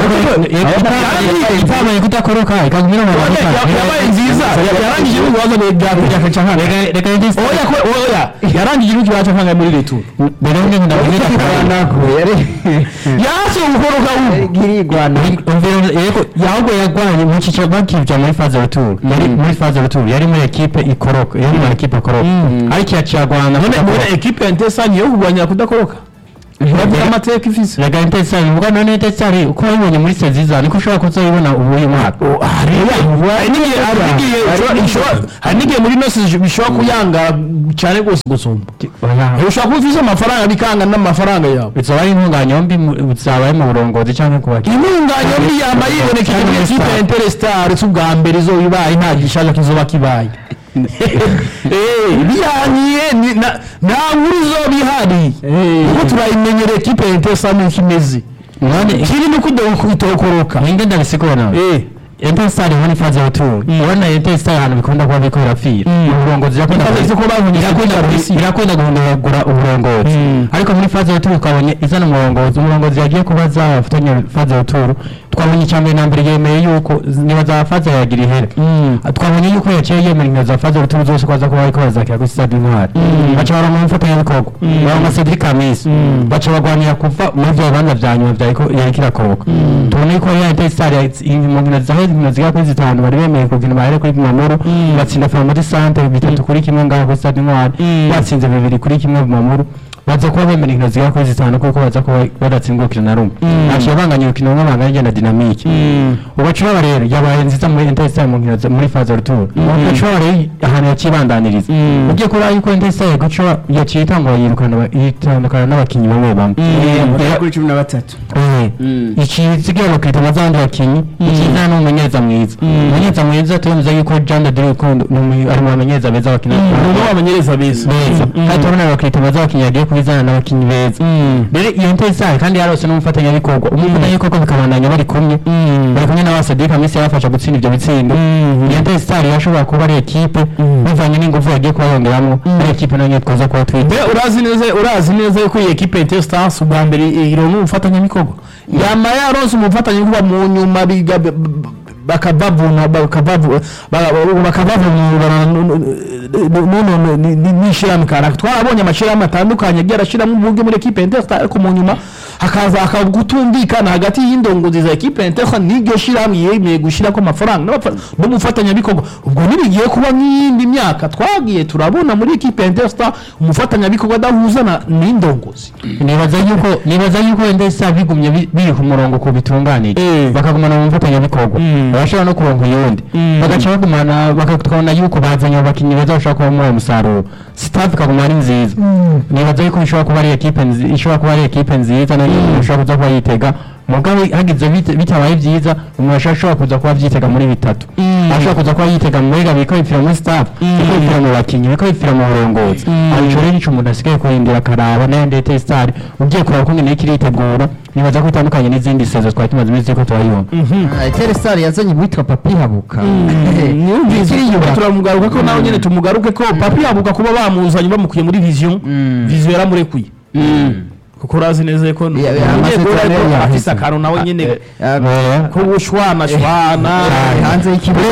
itabaye kudakoroka ikagumira mu mavuta yabaye nziza yarangije ibibazo bya kaca nkana reka reka ndetse oya ko oya yarangije ibibazo bya nkana muri retu rero nge ndabwira nako yari yaso gukoroka ubu girigwana yego yahubwo yagwanye mu cyiciro bakivya muri phase retour yari muri phase retour yari muri equipe ikoroka yari muri equipe ikoroka ariko yacagwana none muri equipe ya Ntesani yo kurwanya kudakoroka uragira amateka ifise rega intesari ubwo none intesari uko wabibonye muri seziza niko ushobora kuzayibona ubu uyu mwaka hari n'igihe hari n'igihe ushobora- ishobora- hari n'igihe muri nosi bishobora kuyanga cyane rwose gusumba ushobora kuba ufise amafaranga bikanga n'amafaranga yawe bizaba ari intunganya mbi mu- bizaba ari mu burongozi cyangwa ku bakinnyi intunganya mbi yamba yibonekeje muri ekipe ya Interstar si ubwa mbere izoba ibaye nta gishaje kizoba kibaye Eh, birangiye ni- na- nta nkuru izoba ihari kuko turayimenyera ekipe ya Interstar nuko imeze none kiri ni kudokoroka ninde ndabisigura nawe Eh. intesari muri phase retour ubona intesari ahantu bikunda kuba biriko birapfira uburongozi irakunda Ikaze ko babonye irakunda polisi. irakunda guhindagura uburongozi ariko muri phase retour twabonye izana umurongozi umurongozi yagiye kubaza abafatanya phase retour twabonye icya mbere na mbere yemeye yuko niba za phase yagira ihere twabonye yuko yaciye yemera inkino za phase retour zose ko aza kuba ariko bazakira kuri stade intwari baca baronka umufatanyabikorwa baronka Cedric Kamisi baca bagwanira kuva muri bya bibanza vya nyuma vya yariko irakoroka tubona yuko ya intesari mu nkino zahe inkino zigera kuri zitanu bari bemeye kugina bahere kuri Bumamuru batsinda Famodi Centre bitatu kuri kimwe ngaho kuri stade intwari batsinze bibiri kuri kimwe Bumamuru baza kuba bemera inkino zigera kuri zitanu kuko baza kuba badatsindwa urukino na rumwe haciye banganya urukino rumwe banganya igenda dinamike ubacuraba rero yabaye nziza muri intesari mu nkino za- muri faza retour ubacuraba rero ahantu yacibandaniriza ugiye kuraba yuko intesari gucura yaciye itangwa yirukana aba- yitandukana n'abakinnyi bamwe bamwe bagera kuri cumi na batatu ikizigira bakita abazandi bakinnyi ikizana n'umumenyereza mwiza umumenyereza mwiza turemeza yuko Jean de Dieu Rukundo ni umu- ari mu bamenyereza beza bakina ubu abanyereza beza beza kandi turabona abakiriya baza bakinnyi bagiye kubizana n'abakinnyi beza rero iyo intesari kandi yarose n'umufatanyabikorwa umufatanyabikorwa bikabandanya bari kumwe bari kumwe na Cedric Kamisi yabafasha gutsinda ibyo bitsindo iyo intesari yashobora kuba ari ekipe bivanye n'ingufu bagiye kuba bongeramo ari ekipe nayo twaza kuba twita mbe urazi neza urazi neza yuko iyi ekipe ya Interstar ubwa mbere ironka umufatanyabikorwa yama yaronse umufatanyabikorwa mu nyuma biga b- b- bakabavuna bakavavu- ba- bakabavunura nuno n'ishirahamwe kanaka twarabonye amashirahamwe atandukanye agiye arashiramo uburyo muri ekipe ya Interstar ariko mu nyuma hakaza hakaba gutumvikana hagati y'indongozi za ekipe ya Interstar n'iryo shirahamwe yemeye gushirako amafaranga n'abapfa- n'umufatanyabikorwa ubwo ntibigiye kuba nk'iyindi myaka twagiye turabona muri ekipe ya Interstar umufatanyabikorwa adahuza na- n'indongozi nibaza yuko nibaza yuko wenda isa bigumye bi- biri ku murongo ku bitunganije Eh. bakagumana mu mufatanyabikorwa barashobora no kuronka uyundi bagaca bagumana bakabona yuko bazanye abakinnyi beza bashobora kuba muri uwo musaruro staff ikaguma ari nziza nibaza yuko ishobora kuba ari ekipe nzi- ishobora kuba ari ekipe nziza nayo umuntu ashobora kuza kuba yitega mugabo hagize bit- bitabaye byiza umuntu ashobora ashobora kuza kuba abyitega muri bitatu ashobora kuza kuba yitega muri gabi ko bipfira muri staff biko bipfira mu bakinnyi biko bipfira mu burongozi abico rero ico umuntu asigaye kurindira akaraba nayo ndetse star ugiye kuraba uko ngene kiritegura nibaza ko itandukanye n'izindi sezo twari tumaze iminsi yuko turayibona Interstar yazanye uwitwa Papi Habuka Ikiriyuba turamugaruka ko nawe nyene tumugaruke ko papi yabuka kuba bamuzanye bamukuye muri vision vision yaramurekuye kuko urazi neza ko Ya- ya- umunyegori amasezerano ariko yahise. afise akantu nawe nyene Eh, ko gushwana shwana hanze y'ikibuga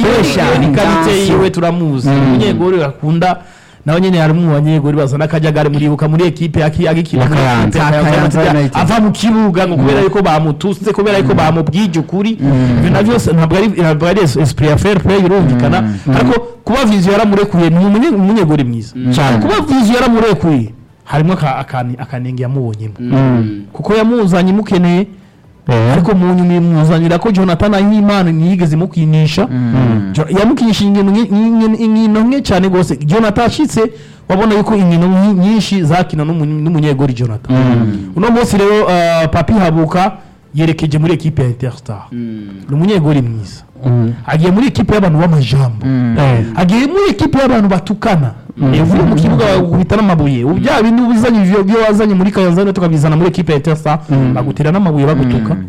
ni karite yiwe turamuzi umunyegori akunda nawe nyene hari mu banyegori bazana akajagari muribuka muri ekipe yaki agikina muri Akayanza. ekipe ya Akayanza Kayanza, United. ava mu kibuga ngo kubera yuko bamututse kubera yuko bamubwije ukuri ibyo navyo se- ntabwo ari ntabwo ari esprit ya fair play irumvikana ariko kuba vision yaramurekuye ni umunye- umunyegori mwiza Cyane. kuba vision yaramurekuye harimo aka- akani- akanenge yamubonyemo kuko yamuzanye imukeneye ariko mu nyuma imuzanira ko jonathan ahimana ntiyigeze imukinisha Jo- yamukinishije inkino nke- inkino- inkino nke cyane rwose jonathan ashitse wabona yuko inkino nyi- nyinshi zakina n'umu- n'umunyegori jonathan uno munsi rero uh, papi habuka yerekeje muri ekipe ya interstar ni umunyegori mwiza agiye muri ekipe y'abantu b'amajambo agiye muri ekipe y'abantu batukana uvuye mu kibuga bagukubita n'amabuye ubu bya bindi ubizanye ivyo byo wazanye muri kayanza tukabizana muri ekipe ya interstar bagutera n'amabuye bagutuka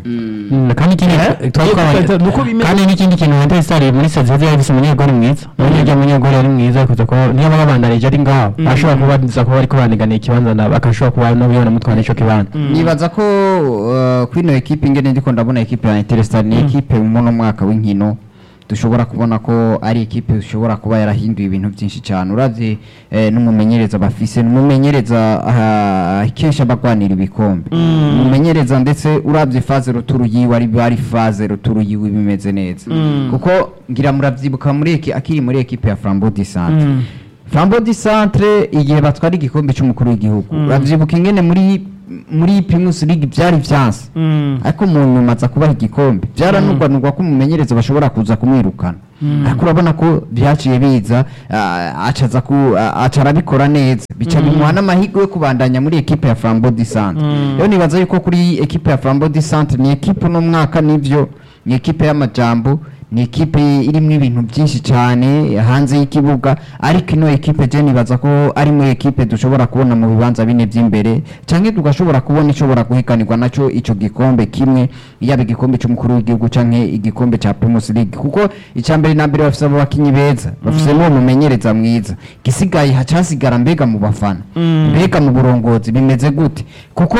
Mm, kandi ikindi Eh? twari Iyo twabonye- tukahita- nuko bimeze. kandi n'ikindi kintu Manchester City muri Sevilla yari ifise umunyegoli mwiza urabona irya munyegoli ari mwiza kuza kuba niyo baba bandanije ari ngaho ashobora kuba baza kuba bariko baniganiye ikibanza na bakashobora kuba nabo banamutwara ico kibanza nibaza ko uh, kwino ekipe ingene ndiko ndabona ekipe ya Interstar ni ekipe muno mwaka w'inkino dushobora kubona ko ari ekipe dushobora kuba yarahinduye ibintu byinshi cyane uravye eh, n'umumenyereza bafise n'umumenyereza uh, kenshi abagwanira ibikombe umumenyereza ndetse uravye faze ruturu yiwe ari ari faze ruturu yiwe bimeze neza kuko ngira muravyibuka muri eki akiri muri ekipe ya Flambeau du Centre Flambeau du Centre igihe batwara igikombe cy'umukuru w'igihugu uravyibuka ingene muri muri Primus League byari vyanse ariko mu nyuma aza kubaha igikombe byaranugwanugwa ko umumenyereza bashobora kuza kumwirukana ariko urabona ko byaciye biza ah, acaza ku ah, aca arabikora neza bica bimuha n'amahirwe yo kubandanya muri ekipe ya Flambeau du Centre rero nibaza yuko kuri ekipe ya Flambeau du Centre ni ekipe uno mwaka nivyo ni ekipe y'amajambo ni ekipe irimo ibintu byinshi cyane hanze y'ikibuga ariko ino ekipe je nibaza ko ari muri ekipe dushobora kubona mu bibanza bine by'imbere cyangwa tugashobora kubona ishobora guhiganirwa nacyo ico gikombe kimwe yaba igikombe cy'umukuru w'igihugu canke igikombe ca Primus League kuko icya mbere na mbere bafise abo bakinyi beza bafise n'uwo mumenyereza mwiza gisigaye hacasigara mbega mu bafana mbega mu burongozi bimeze gute kuko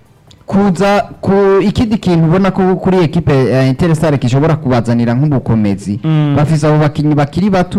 kuza ku ikindi kintu ubona ko kuri ekipe ya Interstar gishobora kubazanira nk'ubukomezi bafise abo bakinyi bakiri bato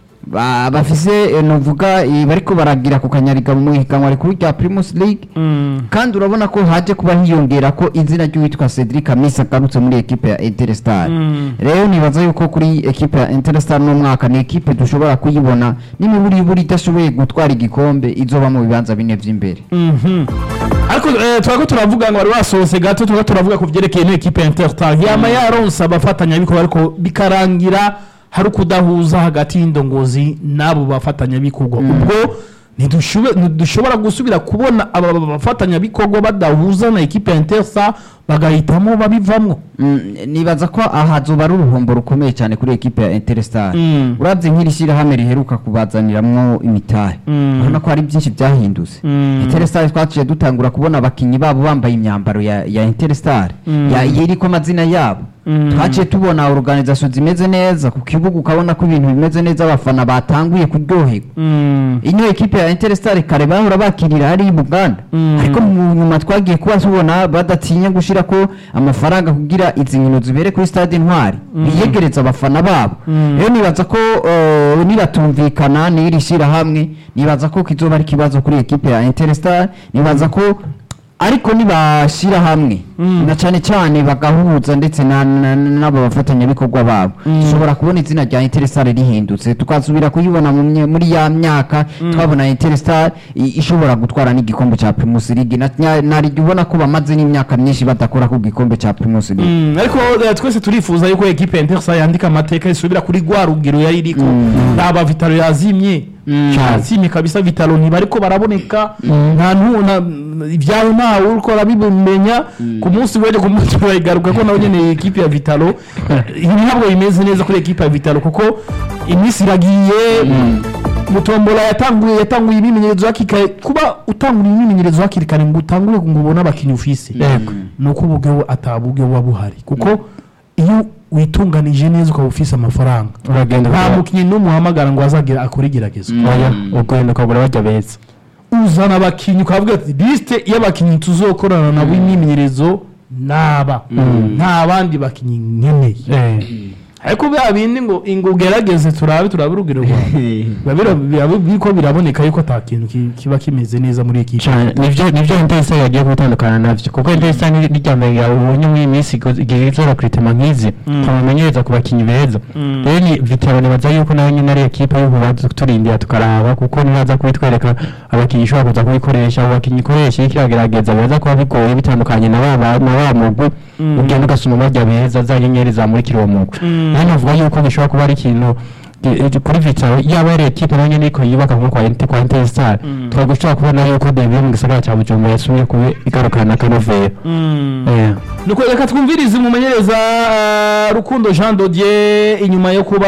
ba- bafise eh, novuga eh, bariko baragira ku kanyariga mu higanwa rikuru rya Primus League kandi urabona ko haje kuba hiyongera ko izina ry'uwitwa Cedric Amisa agarutse muri ekipe ya Interstar rero nibaza yuko kuri ekipe ya Interstar no mwaka ni ekipe dushobora kuyibona n'imiburi buri idashoboye gutwara igikombe izoba mu bibanza bine vy'imbere Mhm. ariko eh, turako turavuga ngo bari basohotse gato turako turavuga ku byerekeye ino ekipe ya Interstar yama yaronse abafatanyabikorwa ariko bikarangira hari ukudahuza hagati y'indongozi n'abo bafatanyabikorwa ubwo ntidushube- ntidushobora gusubira kubona aba bafatanyabikorwa badahuza na ekipe ya Interstar bagahitamo babivamwo Mm, nibaza ko aha hazoba ari uruhombo rukomeye cyane kuri ekipe ya Interstar Mm. uravye nk'iri shyirahamwe riheruka kubazaniramwo imitahe Mm. urabona ko hari byinshi byahindutse Mm. Interstar twaciye dutangura kubona abakinyi babo bambaye imyambaro ya, ya Interstar Mm. ya iriko amazina yabo Mm. twaciye tubona organisation zimeze neza ku kibuga ukabona ko ibintu bimeze neza abafana batanguye kuryoherwa ino ekipe ya Interstar kare bahora bakirira hari Buganda Mm. ariko mu nyuma twagiye kuba tubona badatinya gushira ko amafaranga kugira izi nkino zibere kuri stade Intwari biyegereza abafana babo Mm. rero nibaza ko uh, niratumvikana n'iri shira hamwe nibaza ko kizoba ari kibazo kuri ekipe ya Interstar nibaza ko ariko nibashira hamwe Mm. na cyane cyane bagahuza ndetse na- na- n'abo bafatanyabikorwa babo dushobora kubona izina rya Interstar rihindutse tukasubira kuyibona mu mye- muri ya myaka twabona Interstar i- ishobora gutwara n'igikombe cya Primus League na nya- naryo ubona ko bamaze n'imyaka myinshi badakora ku gikombe cya Primus League Mm, ariko eh, twese turifuza yuko ekipe ya Interstar yandika amateka isubira kuri rwa rugero yari iriko raba Vitalo yazimye yazimye kabisa Vitalo ntibariko baraboneka nta ntu na ibyawe ntawe uriko arabimenya ku munsi w'ejo ku munsi turayigaruka ko nawe nyene ekipe ya Vitalo ibi ntabwo bimeze neza kuri ekipe ya Vitalo kuko iminsi iragiye mutombola yatanguye yatanguye imyimenyerezo hakiri kare kuba utangura imyimenyerezo hakiri kare ngo utangure ngo ubone abakinnyi ufise Yego. ni uko ubwo ataburyo buba buhari kuko iyo witunganije neza ukaba ufise amafaranga uragenda nta ukaba- mukinnyi n'umuhamagara ngo azagira akore igeragezwa oya ugenda ukagura bajya beza uzana abakinnyi ukavuga ati lisite y'abakinnyi tuzokorana nabo imyimenyerezo naba nta bandi bakinnyi nkeneye Eh. ariko bya bindi ngo ngo ugerageze turabe turabe urugero rwawe biba bira- biba biriko biraboneka yuko ata kintu ki- kiba kimeze neza muri ekipe cyane nivyo nivyo Interesa yagiye gutandukana navyo kuko Interesa ni rya mbere ya ubonye muri iyi minsi igo- igihe izora kuritema nk'izi tumumenyereza ku bakinyi beza rero ni Vitalo nibaza yuko nawe nyine ari ekipe y'ubu turindira tukaraba kuko nibaza kubitwereka abakinyi ishobora kuza kubikoresha abo bakinyi ikoresha iriko iragerageza bibaza kuba bigoye bitandukanye na ba ba- na wa mugwi ugenda ugasoma barya beza za nyenyeri zamurikira uwo mugwi rero navuga yuko gishobora kuba ari ikintu gi- kuri Vitalo yaba ari ekipe nayo nyene ariko yubaka nko kwa Inter kwa Interstar turagushobora kubona yuko Debi yo mu gisagara cya Bujumbura yasumye kuba igarukana akanovera Eh. nuko reka twumvirize umumenyereza uh, rukundo jean dodier inyuma yo kuba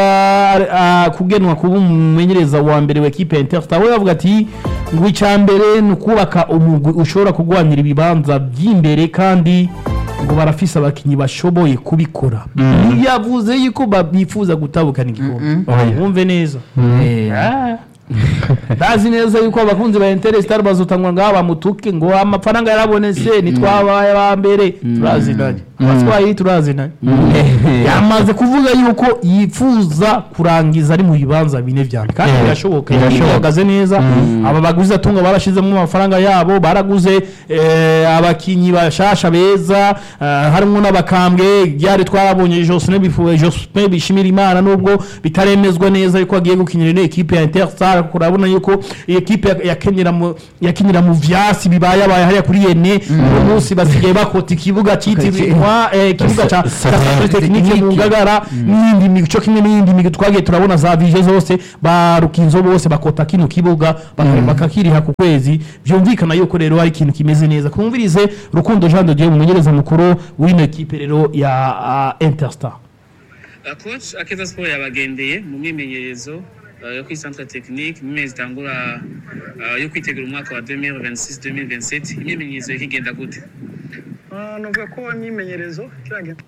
uh, kugenwa kuba umumenyereza wa mbere wa ekipe ya interstar we yavuga ati ngo icya mbere ni ukubaka umugwi ushobora kurwanira ibibanza by'imbere kandi ngo barafise abakinyi bashoboye kubikora ntiyavuze yuko ba- bifuza gutabukana igikombe wumve neza Ah. ndazi neza yuko abakunzi ba Interstar bazotangwa ngaha bamutuke ngo amafaranga yarabonetse nitwabaye aba mbere turazinanye abatwaye turazinanye yamaze kuvuga yuko yifuza kurangiza ari mu bibanza bine vya mbere kandi Eh, birashoboka birashoboka. bihagaze neza aba baguzi atunga barashizemo amafaranga yabo baraguze eh, abakinyi bashasha beza eh, harimo n'abakambwe byari twarabonye Jospin bifuwe Jospin bishimira Imana nubwo bitaremezwa neza yuko agiye gukinira ino equipe ya Interstar kuko urabona yuko iyi equipe ya- yakenyera mu yakinira mu vyasi bibaye abaye hariya kuri yene uwo munsi basigaye bakota ikibuga citiriwe eh, ikibuga ca ca technique mu ngagara n'iyindi mico kimwe n'iyindi migi twagiye turabona za vije zose ba rukinzo bose bakota kino kibuga baka- bakakiriha ku kwezi byumvikana yuko rero hari ikintu kimeze neza kumvirize rukundo Jean de Dieu umumenyereza mukuru w'ino equipe rero ya uh, Interstar Uh, coach akeza sport yabagendeye mu myimenyerezo uh, yo kuri centre technique mu mezi itangura uh, yo kwitegura umwaka wa 2026 2027 imyimenyerezo ikigenda gute Ah, navuga ko imyimenyerezo kiragenda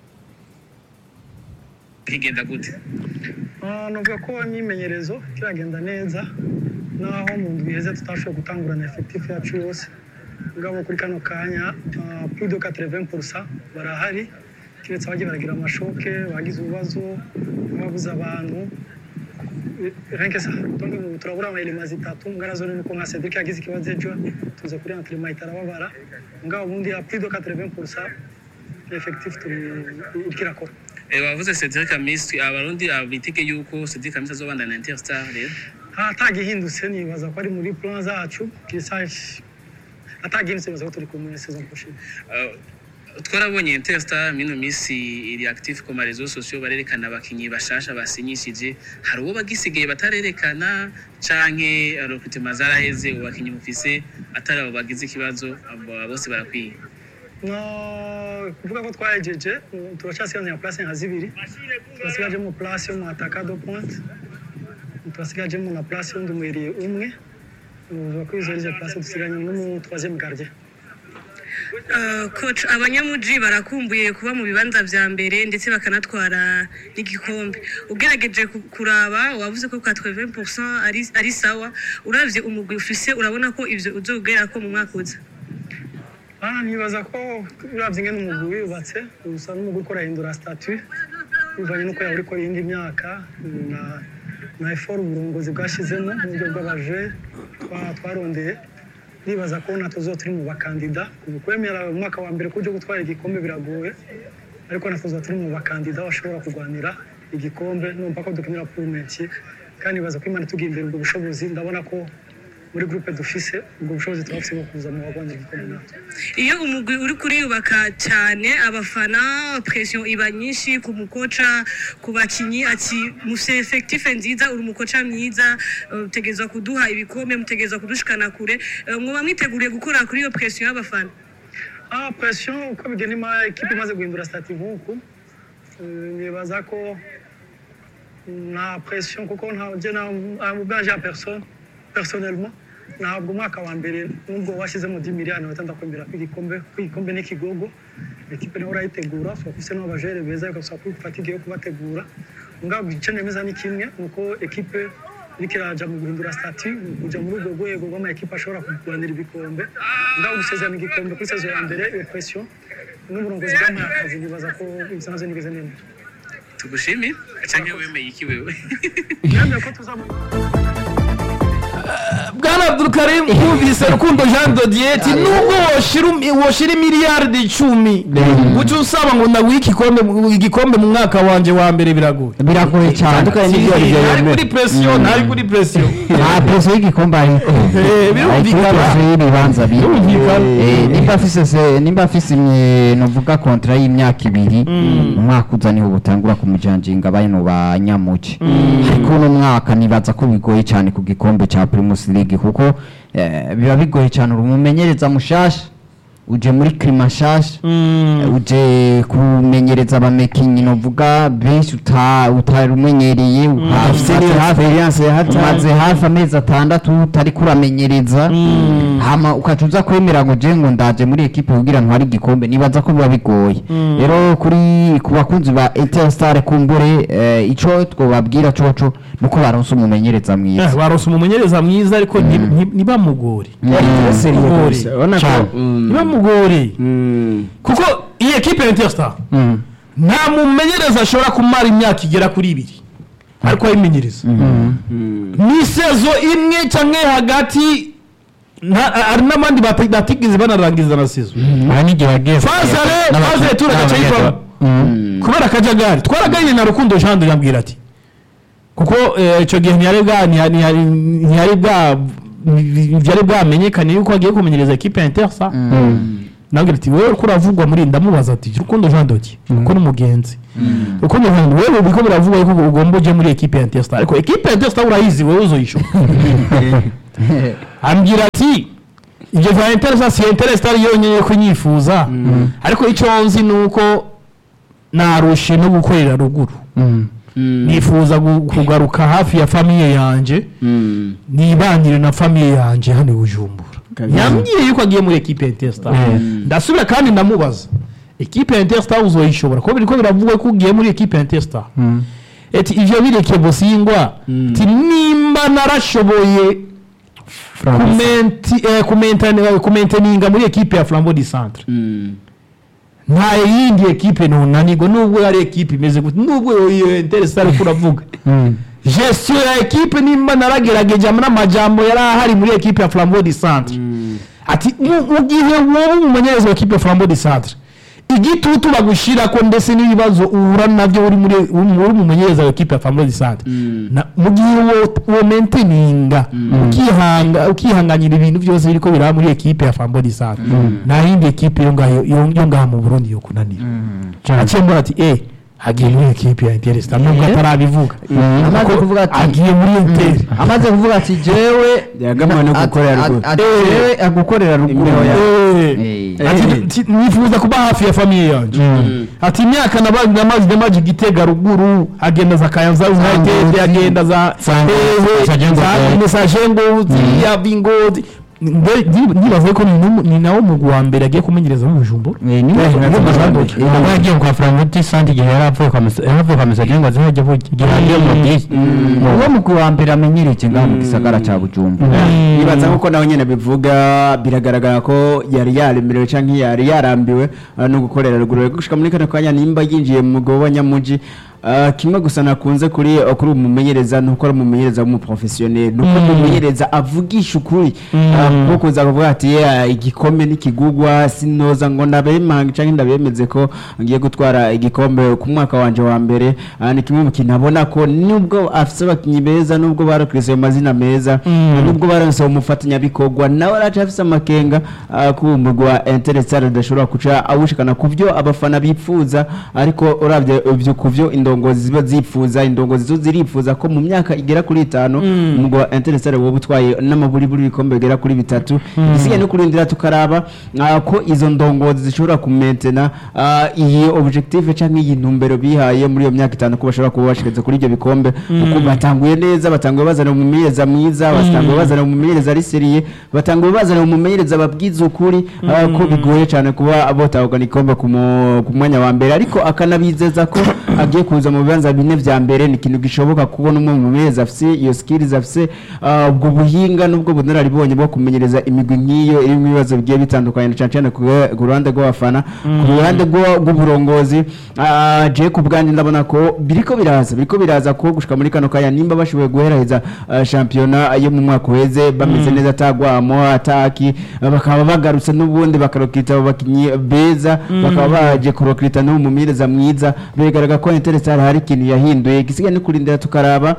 ikigenda gute Ah, navuga ko imyimenyerezo kiragenda neza naho mu ndwi iheze tutashoboye gutangurana effectif yacu yose mugabo kuri kano kanya ah, plus de 80% barahari kiretse abagiye baragira amashoke bagize ibibazo babuze abantu renke sa donc ubu turabura amayelema zitatu ngana zo nuko nka Cedric yagize ikibazo ejo tuze kuri entraînement itarababara mugabo ubundi ya plus de 80% effectif turi iriko irakora Eh, wavuze Cedric Amisi abarundi abitege yuko Cedric Amisi azobandana na Interstar rero atagihindutse nibaza ko ari muri plan zacu kisaje atagihindutse nibaza ko turi kumwe saison prochaine Uh, twarabonye Interstar mino misi iri active ku marezo sociaux barerekana abakinyi bashasha basinyishije hari uwo bagisigaye batarerekana canke uh, recruitment zaraheze ubu bakinyi mufise atari abo bagize ikibazo abo bose barakwiye no kuvuga ko twahejeje mm, turacyasigaje place nka zibiri turasigajemo place yo mu ataka do point turasigajemo na place y'undi mwiriye umwe uvuga ko izo arizo place dusiganye n'umu troisième gardien Uh, coach abanyamuji barakumbuye kuba mu bibanza vya mbere ndetse bakanatwara n'igikombe ugerageje ku- kuraba wavuze ko kwa 80% ari, ari sawa uravye umugwi ufise urabona ko ivyo uzogerako mu mwaka uza Ah, nibaza ko uravye ingene umugwi wiyubatse usa n'umugwi ukora hindura statut bivanye n'uko yaba uriko iyindi myaka na na effort uburongozi bwashizemo mu buryo bw'abaje twa- twarondeye nibaza ko natwe tuzoba turi mu bakandida ubu kwemera umwaka wa mbere kujya gutwara igikombe biragoye ariko natwe tuzoba turi mu bakandida bashobora kurwanira igikombe numva ko dukenera purumenti kandi nibaza ko imana itugiye imbere ubwo bushobozi ndabona ko muri groupe dufise ubwo bushobozi turabufise bwo kuza mu barwanira igikombe natwe iyo umugwi uri kuriyubaka cyane abafana pression iba nyinshi ku mukoca ku bakinyi ati mufise effectif nziza uri umukoca mwiza eh, mutegerezwa kuduha ibikombe mutegerezwa kudushikana kure Eh, mwoba mwiteguriye gukora kuri iyo pression y'abafana Ah, pression uko bigenda ima ekipe imaze guhindura stati nk'uku eh, nibaza ko nta pression kuko nta je na ubwanje ya personne personnellement ntabwo umwaka wa mbere nubwo washyizemo 10 miliyoni batanda kwemera ko igikombe ko igikombe n'ikigogo ekipe nawe urayitegura so kufise n'abajere beza ukasaba ko ufata igihe yo kubategura ngabo icyo nemeza ni kimwe nuko ekipe iriko iraja mu guhindura stati mu kuja muri urwo rwego rw'ama ekipe ashobora kurwanira ibikombe ngabo gusezerana igikombe kuri saison ya mbere iyo pression n'uburongozi bwampaye akazi nibaza ko ibisa navyo nigeze nemera tugushimire canke wemeye iki wewe nemeye ko tuza mu- bwana abdulkarim wumvise rukundo jean dodier ati nubwo woshira umi- woshira miliyaridi icumi guca usaba ngo ndaguhe igikombe mu- igikombe mu mwaka wanje wa mbere biragoye biragoye cyane Bitandukanye n'ibyo ari byo ntari yemera. kuri presiyo ntari kuri presiyo nta preso y'igikombe ariko Eh, birumvikana. Ari kuri preso y'ibibanza bine Birumvikana. Eh, nimba afise se- nimba afise imye- novuga kontra y'imyaka ibiri umwaka uza niho butangura kumujanjinga bano ba nyamuci ariko uno mwaka nibaza ko bigoye cyane ku gikombe ca primus league kuko eh, biba bigoye cyane uri umumenyereza mushasha uje muri klima nshasha uje kumenyereza abamekinyi novuga benshi uta- utari umenyereye afite niyo experience ya hata umaze hafi amezi atandatu utari kuramenyereza hama ukaca uza kwemera ngo je ngo ndaje muri ekipe kugira ntware igikombe nibaza ko biba bigoye rero kuri ku bakunzi ba Interstar kumbure eh, ico twobabwira coco nuko baronse umumenyereza Eh, mwiza baronse umumenyereza mwiza ariko nti- nti- ntibamugore seriye Mugore. kabisa urabona ko Cyane. mm, ntibamugore mm, kuko iyi ekipe ya interstar nta mumenyereza ashobora kumara imyaka igera kuri ibiri ariko ayimenyereza ni sezo imwe cyangwa hagati nta- hari n'abandi bati- batigeze banarangiza na sezo aha n'igihe wagiye fazare fazare turagaca yitwa kubera akajagari twaraganiriye na rukundo jean de yambwira ati kuko eh, icyo gihe ntiyari bwa ntiyari ntiyari- ntiyari bwa byari bwamenyekane yuko agiye kumenyereza ekipe ya intersa nabwira ati wowe uko uravugwa muri ndamubaza ati rukundo jean doki kuko ni umugenzi rukundo jean de wowe biko biravugwa yuko ugomba uje muri ekipe ya intersa ariko ekipe ya intersa urayizi wowe uzoyishora ambwira ati ibyo bya interesa si interesa ari yonyine ko nyifuza ariko icyo nzi ni uko narushe no gukorera ruguru nifuza gu- kugaruka hafi ya famiye yanjye mm, nibanire na famiye yanjye hano i bujumbura Kabisa. yambwiye yuko agiye muri ekipe ya interstar ndasubira kandi ndamubaza ekipe ya interstar uzoyishobora kuko biriko biravugwa ko ugiye muri ekipe ya interstar eti ivyo bireke busingwa ti nimba narashoboye kumenti- eh, kumentani- kumenteninga muri ekipe ya flambeau du centre mm, nta yindi ekipe ntunanirwa nubwo ari ekipe imeze gute nubwo iyo interesare ariko uravuga gestion ya ekipe nimba naragerageje n'amajambo yari ahari muri ekipe ya flambeau du centre ati mu- mu gihe wowe umumenyereza wa ekipe ya flambeau du centre igitutu bagushira ko ndetse n'ibibazo uhura nabyo uri muri uri umumenyereza wa ekipe ya flambeau du centre Na- mu gihe wo- wo menteninga ukihanga ukihanganira ibintu byose biriko biraba muri ekipe ya flambeau du centre nta yindi ekipe yo ngaho yo yo ngaha mu Burundi yo kunanira aciye mbona ati eh agiye muri ekipe ya Interstar nubwo atarabivuga amaze Kuko kuvuga ati agiye muri Inter amaze kuvuga ati jewe Yagambwe no ati- gukorera ati- ruguru. ati jewe agukorera ruguru Imbeho ya- Eh. Eh. Ati, ti- nifuza kuba hafi ya famiye yanjye ati imyaka nabaye namaze namaze igitega ruguru agenda za kayanza united agenda za Sango- Hehe, Sajengo za Gold. mesajengo ziriya bingozi Nde- ndi- ndibaza ko ni numu- ni nawo mugwi wa mbere agiye kumenyereza mu bujumbura Eh, ni- Eh, ni- ni- ni- ni- ntabwo yagiye kwa framuti sante igihe yari avuye kwa Mesa- yari avuye kwa mesaje ngo aze hajya vuga igihe yagiye mu bisi uwo mugwi wa mbere amenyereje ngaha mu gisagara ca bujumbura nibaza nk'uko nawe nyine bivuga biragaragara ko yari yaremerewe cyangwa yari yarambiwe uh, no gukorera ruguru gushika muri kano kanya nimba yinjiye mu mugabo wa nyamuji uh, kimwe gusa nakunze kuri uh, kuri umumenyereza nuko ari umumenyereza w'umuprofessionnel nuko umumenyereza avugisha ukuri uh, kuko kuza kuvuga ati "Yeah, igikombe n'ikigugwa sinoza ngo ndabemanga cyangwa ndabemeze ko ngiye gutwara igikombe ku mwaka wanje wa mbere uh, ni kimwe mu kintu abona ko nubwo afise abakinyi beza nubwo barakrise ayo mazina meza nubwo baronse umufatanyabikorwa nawe araca afise amakenga uh, ku mugwi wa Interestare adashobora kuca awushikana ku byo abafana bipfuza ariko uravye ivyo ku byo indongozi ziba zipfuza indongozi zo zirifuza ko mu myaka igera kuri itanu umugwi wa Interestare woba utwaye n'amaburiburi ibikombe bigera kuri bitatu igisigaye no kurindira tukaraba uh, ko izo ndongozi zishobora kumentena uh, iyi objective canke iyi ntumbero bihaye muri iyo myaka itanu ko bashobora kuba bashikeze kuri ibyo bikombe kuko batanguye neza batanguye bazana umumenyereza mwiza batanguye bazana umumenyereza ari seriye batanguye bazana umumenyereza babwiza ukuri uh, ko bigoye cyane kuba botahukana igikombe ku mu- ku mwanya wa mbere ariko akanabizeza ko agiye kuza mu bibanza bine vya mbere ni ikintu gishoboka kubona umwe mu mumenyereza afise iyo skills afise uh, ubwo buhinga n'ubwo bunararibonye bwo kumenyereza imigwi nk'iyo irimo ibibazo bigiye bitandukanye na cyane cyane ku ku ruhande rw'abafana ku ruhande rw'u- rw'uburongozi uh, je ku bwanjye ndabona ko biriko biraza biriko biraza ko gushika muri kano kanya nimba bashoboye guheraheza uh, shampiyona yo mu mwaka uheze bameze neza atagwamo ataki uh, bakaba bagarutse n'ubundi bakarokita abo bakinyi beza bakaba baje kurokita n'uwo mumenyereza mwiza bigaragara ko Interestare hari ikintu yahinduye gisigaye no kurindira tukaraba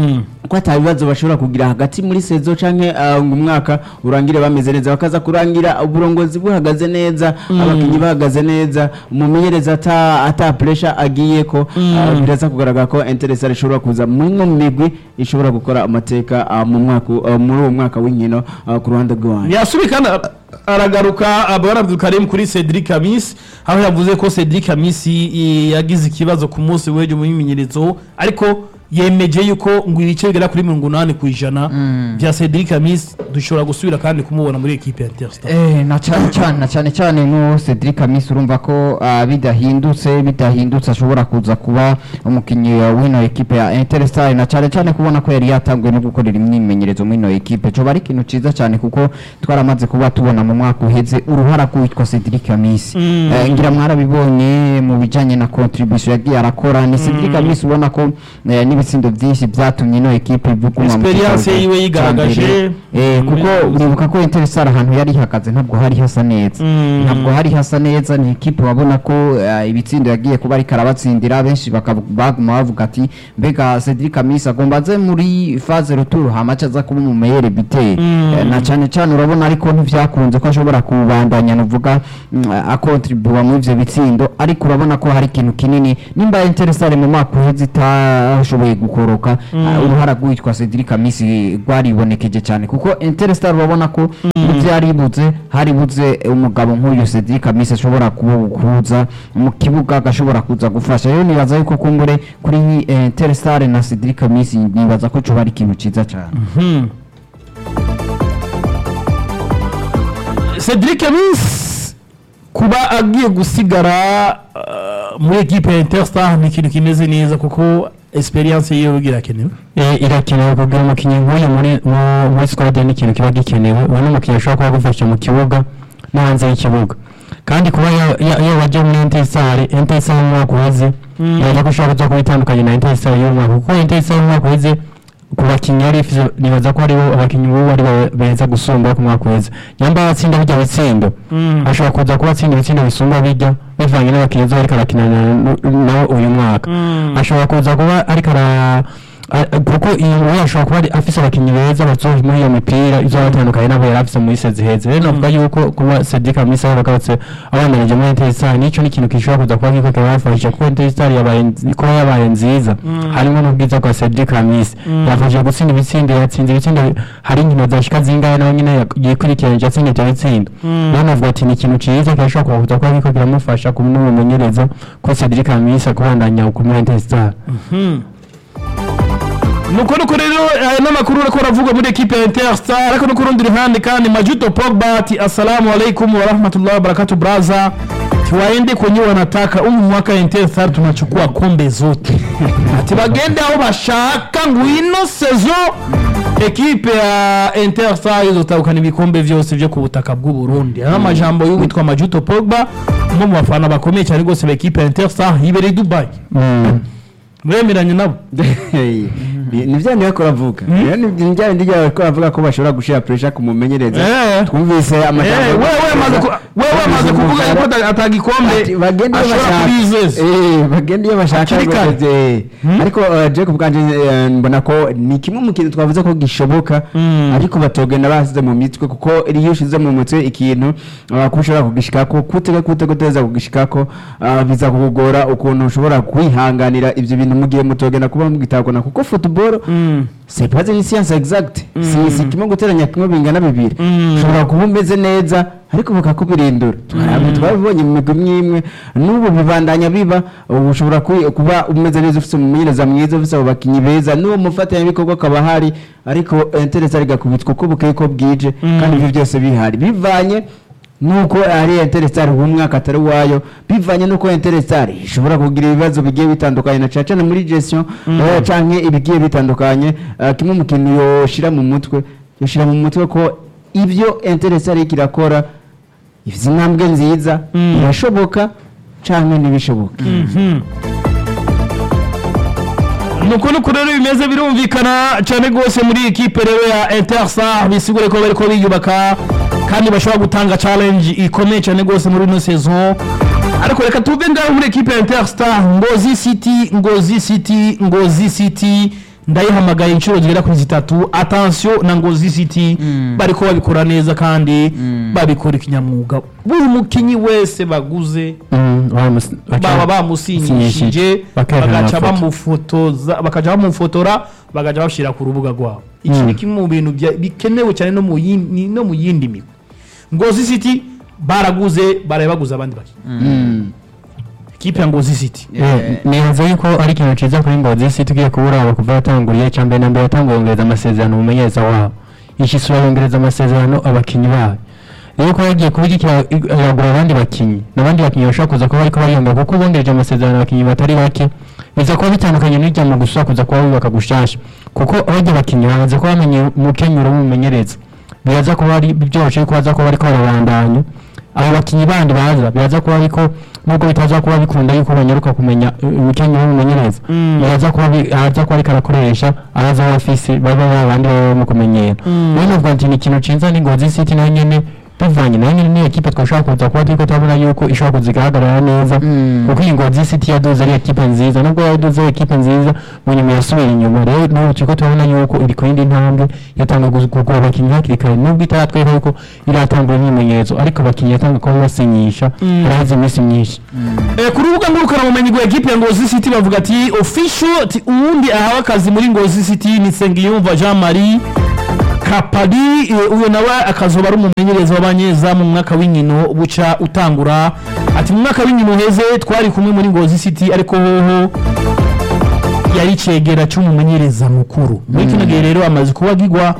ko ata bibazo bashobora kugira hagati muri sezo canke uh, ngo umwaka urangire bameze neza bakaza kurangira uburongozi buhagaze neza abakinyi bahagaze neza umumenyereza ata ata pressure agiye ko uh, biraza kugaragara ko Interestare ishobora kuza mu imwe mu migwi ishobora gukora amateka uh, mu mwaka uh, muri uwo mwaka w'inkino uh, ku ruhande rw'iwanyu yasubi kandi aragaruka abana Abdulkarim kuri Cedric Amis aho yavuze ko Cedric Amis i- yagize ikibazo ku munsi w'ejo mu myimenyerezo ariko yemeje yuko ngo ibice bigera kuri mirongo inani ku ijana bya Cedric Amis dushobora gusubira kandi kumubona muri ekipe ya Interstar Eh, na cyane cyane na cyane cyane nko Cedric Amis urumva ko ah, bidahindutse bidahindutse ashobora kuza kuba umukinnyi w'ino ekipe ya Interstar na cyane cyane kubona ko yari yatanguye no gukorera imyimenyerezo muri ino ekipe cyo bari ikintu ciza cyane kuko twaramaze kuba tubona mu mwaka uheze uruhara rwitwa Cedric Amis Eh, ngira mwarabibonye mu bijanye na contribution yagiye arakora ni Cedric Amis ubona ko eh, n'ibitsindo byinshi byatumye ino ekipe ivuguma mu Experience kibanza yiwe ca yigaragaje. mbere. Eh, kuko Muri- uribuka ko Interstar ahantu yari ihagaze ntabwo hari hasa neza Mm. ntabwo hari hasa neza ni ikipe wabona ko eh, ibitsindo yagiye kuba ariko arabatsindira benshi bakavu- baguma bavuga ati mbega Cedric Amisa agomba aze muri phase retour hamaca aza kuba umumeyere biteri Eh, na cyane cyane urabona ariko ntivyakunze ko ashobora kubandanya nuvuga mm, akontribuwa muri ivyo bitsindo ariko urabona ko hari ikintu kinini nimba Interstar mu mwaka uheze itashoboye gukoroka ah, uruhara rwitwa Cedric Amisi rwaribonekeje cyane kuko Interstar urabona ko byaribuze haribuze umugabo nk'uyu Cedric Amisi ashobora kuba- kuza mu kibuga agashobora kuza gufasha rero nibaza yuko kumbure kuri eh, Interstar na Cedric Amisi nibaza ko cyo ari ikintu ciza cyane Hmm. Cedric Amis kuba agiye gusigara uh, muri ekipe ya Interstar ni ikintu kimeze neza kuko experience yiwe irakenewe Eh, irakenewe kugira umukinnyi nk'uyu muri mu- muri squad ni ikintu kiba gikenewe uwo ni umukinnyi ushobora kuba agufasha mu kibuga no hanze y'ikibuga kandi kuba ya- ya- iyo wajya muri Interstar Interstar mu mwaka uheze yajya ko ushobora kuza kuba itandukanye na Interstar y'uyu mwaka kuko Interstar mu mwaka uheze ku bakinnyi yari ifite nibaza ko aribo abakinnyi b'ubu ari bo beza gusumba ku mwaka uheze nyamba atsinda bijya bitsindo ashobora kuza kuba atsinda ibitsindo bisumba bijya bivanye n'abakinnyi zo ariko arakinana nabo uyu mwaka ashobora kuza kuba ariko ara a- kuko iyi nkuru ashobora kuba ari- afise abakinnyi beza bazoje muri iyo mipira ivyo batandukanye nabo yari afise muri sezi heze rero navuga yuko kuba Cedric Amisa yaragarutse abandanije muri Interstar nico ni ikintu gishobora kuza kuba kiko kirabafasha kuko Interstar yabaye nzi- kuba yabaye nziza harimo n'ubwiza bwa Cedric Amisa yafashije gutsinda ibitsindo yatsinze ibitsindo bi- hari inkino zashika zingahe nawe nyine yak- yikurikiranyije atsinda ivyo bitsindo rero navuga ati ni ikintu ciza kirashobora kuza kuba kiko kiramufasha kuba n'umumenyereza ko Cedric Amisa kubandanya ku muri Interstar nuko nuko rero aya n'amakuru uriko aravuga muri ekipe ya Interstar ariko no ku rundi ruhande kandi Majuto Pogba ati assalamu alaikum wa rahmatullahi wa barakatuh braza tuwaende kwenye wanataka umu mwaka Interstar tunachukua kombe zote ati bagende aho bashaka ngwino sezo ekipe ya Interstar izotahukana ibikombe vyose vyo ku butaka bw'u Burundi aya amajambo y'uwitwa Majuto Pogba umwe mu bafana bakomeye cyane rwose b'ekipe ya Interstar yibereye i Dubai mwemeranye nabo ni bya niwe ko aravuga rero ni bya bindi byawe ko aravuga ko bashobora gushira pressure ku mumenyereza Eh. twumvise Eh, amajambo wewe amaze ku- wewe amaze kuvuga yuko ata- atagikombe Ati, bagende iyo ashobora bashaka kubizeza Eh, bagende iyo bashaka Hakiri kare. rwose, eh. ariko eh, Jacob bwanje eh, mbona ko ni kimwe mu kintu twavuze ko gishoboka ariko batogenda basize mu mitwe kuko iyo ushize mu mutwe ikintu ah, ko ushobora kugishikako kutega kute guteza kugishikako ah, biza kukugora ukuntu ushobora kwihanganira ivyo bintu mugiye mutogenda kuba mugitakona kuko football c'est pas une science exacte si si kimwe guteranya kimwe bingana bibiri ushobora kuba umeze neza ariko bakakubirindura twarabe twabibonye mu migwi imwe imwe n'ubu bibandanya biba ubu ushobora kwi- kuba umeze neza ufite umumenyereza mwiza ufite abo bakinnyi beza n'uwo mufatanyabikorwa akaba ahari ariko interesa rigakubitwa uko bukeye ko bwije kandi ibyo byose bihari bivanye nuko ari Interstar umwaka atari wayo bivanye nuko Interstar ishobora kugira ibibazo bigiye bitandukanye na cyane cyane muri gestion eh, canke ibigiye bitandukanye eh, kimwe mu kintu yoshira mu mutwe yoshira mu mutwe ko ibyo Interstar iriko irakora izi ntambwe nziza birashoboka canke ntibishoboka nuko nuko rero bimeze birumvikana cyane rwose muri ekipe rero ya Interstar bisigure ko bariko biyubaka kandi bashobora gutanga challenge ikomeye cyane rwose muri ino saison ariko reka tuve ngaho muri ekipe ya Interstar Ngozi City Ngozi City Ngozi City ndayihamagaye inshuro zigera kuri zitatu attention na Ngozi City bariko babikora neza kandi babikora ikinyamwuga buri mukinyi wese baguze baba bamusinyishije bagaca bamufotoza bakaja bamufotora bagaca bashyira ku rubuga rwabo iki ni kimwe mu bintu bya- bikenewe cyane no mu yindi no mu yindi migwi ngozi city baraguze baraye baguze abandi bakinnyi ekipe ya ngozi city nibaza yuko ari ikintu cyiza kuri ngozi si tugiye kubura kuva yatanguriye cya mbere na mbere yatanguye yongereza amasezerano mu menyereza wabo iki sura yongereza amasezerano abakinnyi bayo rero ko yagiye kubigikira yagura abandi bakinnyi n'abandi bakinnyi bashobora kuza kuba ariko bariyongera kuko bongereje amasezerano abakinnyi batari bake biza kuba bitandukanye n'ijya mu gusa kuza kuba bubaka gushasha kuko abajya bakinnyi bamaze kuba bamenye umukenyero w'umumenyereza biraza kuba ari byoroshye ko baza kuba bariko barabandanya abo bakinnyi bandi baza biraza kuba ariko nubwo bitaza kuba bikunda yuko banyaruka kumenya umukenyero w'umumenyereza biraza kuba bi- aza kuba ariko arakoresha abaza bafise baba babandi baba bamukumenyera rero nubwo ati ni ikintu ciza ni ngozi city nayo nyene bivanye nayo nyene ni ekipe twashobora kuza kuba turiko turabona yuko ishobora kuza igahagarara neza kuko iyi ngozi city yaduze ari ekipe nziza nubwo yaduze ari ekipe nziza mu nyuma yasubiye inyuma rero n'ubu turiko turabona yuko iri ku yindi ntambwe yatangiye kugura abakinnyi hakiri kare nubwo itaratwereka yuko iratangura imyimenyerezo ariko abakinnyi yatanga kuba basinyisha haraheze iminsi myinshi Eh, ku rubuga ngurukanabumenyi rwa ekipe ya ngozi city bavuga ati official ati uwundi ahawe akazi muri ngozi city ni nsengiyumva jean marie kapari eh, uyo nawe akazoba ari umumenyereza w'abanyezamu mu mwaka w'inkino buca utangura ati mu mwaka w'inkino uheze twari kumwe muri ngozi city ariko hoho yari cegera cy'umumenyereza mukuru muri kino gihe rero amaze kuba agigwa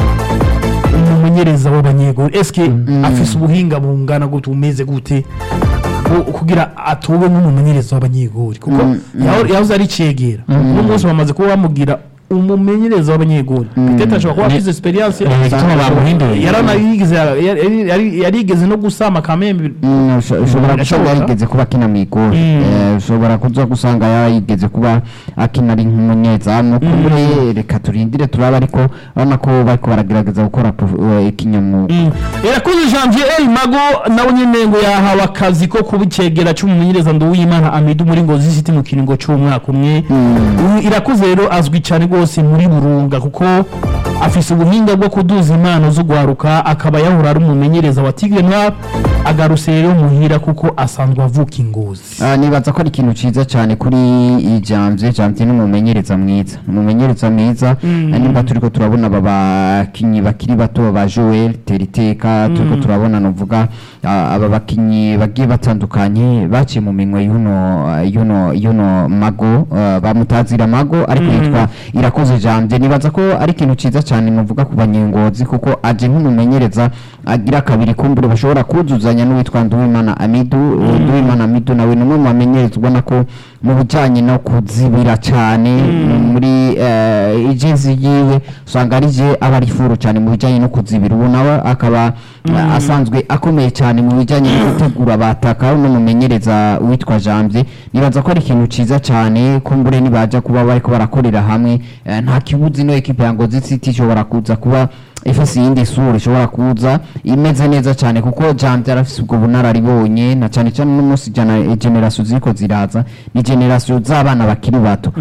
umumenyereza w'abanyegori eske afise ubuhinga bungana gute bumeze gute ku- kugira atowe nk'umumenyereza w'abanyegori kuko yaho- yahoze ari cegera uno munsi bamaze kuba bamugira umumenyereza w'abanyegori petete ashobora kuba afise experience Eh, igituma bamuhinduye. yaranayigeze yari- yari- yari- yarigeze no gusama kamembe Mm, usho- ushobora gusanga Birashoboka. yarigeze kuba akina mu igori Eh, ushobora kuza gusanga yarigeze kuba akina ari nk'umunyezamu kure reka turindire turaba ariko urabona ko bariko baragerageza gukora prof- eh, ikinyamwuga irakoze janvier el mago nawe nyene ngo yahawe akazi ko kuba icegera c'umumenyereza nduwimana amidu muri ngozi city mu kiringo c'umwaka umwe Uyu irakoze rero azwi cyane rwose muri burunga kuko afise ubuhinga bwo kuduza impano zo gwaruka akaba yahora ari umumenyereza wa tigre noir agarutse rero muhira kuko asanzwe avuka ingozi Ah, nibaza ko ari ikintu ciza cyane kuri ijamvye jamvye ni umumenyereza mwiza umumenyereza mwiza mm. nimba turiko turabona aba bakinyi bakiri bato ba Joel Teriteka turiko turabona novuga ah, aba bakinyi bagiye batandukanye baciye mu minwe yuno yuno yuno mago ah, bamutazira mago ariko yitwa irakoze jamvye nibaza ko ari ikintu ciza cyane novuga ku banyengozi kuko aje nk'umumenyereza agira kabiri kumbure bashobora kuzuzanya n'uwitwa Nduwimana Amidu Nduwimana Amidu nawe ni umwe mu bamenyereza ubona ko mu bijyanye no kuzibira cyane muri eh, ijezi yiwe usanga ari je aba ari furu cyane mu bijyanye no kuzibira ubu nawe akaba eh, asanzwe akomeye cyane mu bijyanye no gutegura abataka n'umumenyereza witwa Janvier nibaza ko ari ikintu ciza cyane kumbure nibaja kuba bariko barakorera hamwe eh, nta kibuzi no ekipe ya Ngozi City ishobora kuza kuba ifise iyindi sura ishobora kuza imeze neza cyane kuko Janvier arafise ubwo bunararibonye na cyane cyane n'umunsi jana generation ziriko ziraza ni generation z'abana bakiri bato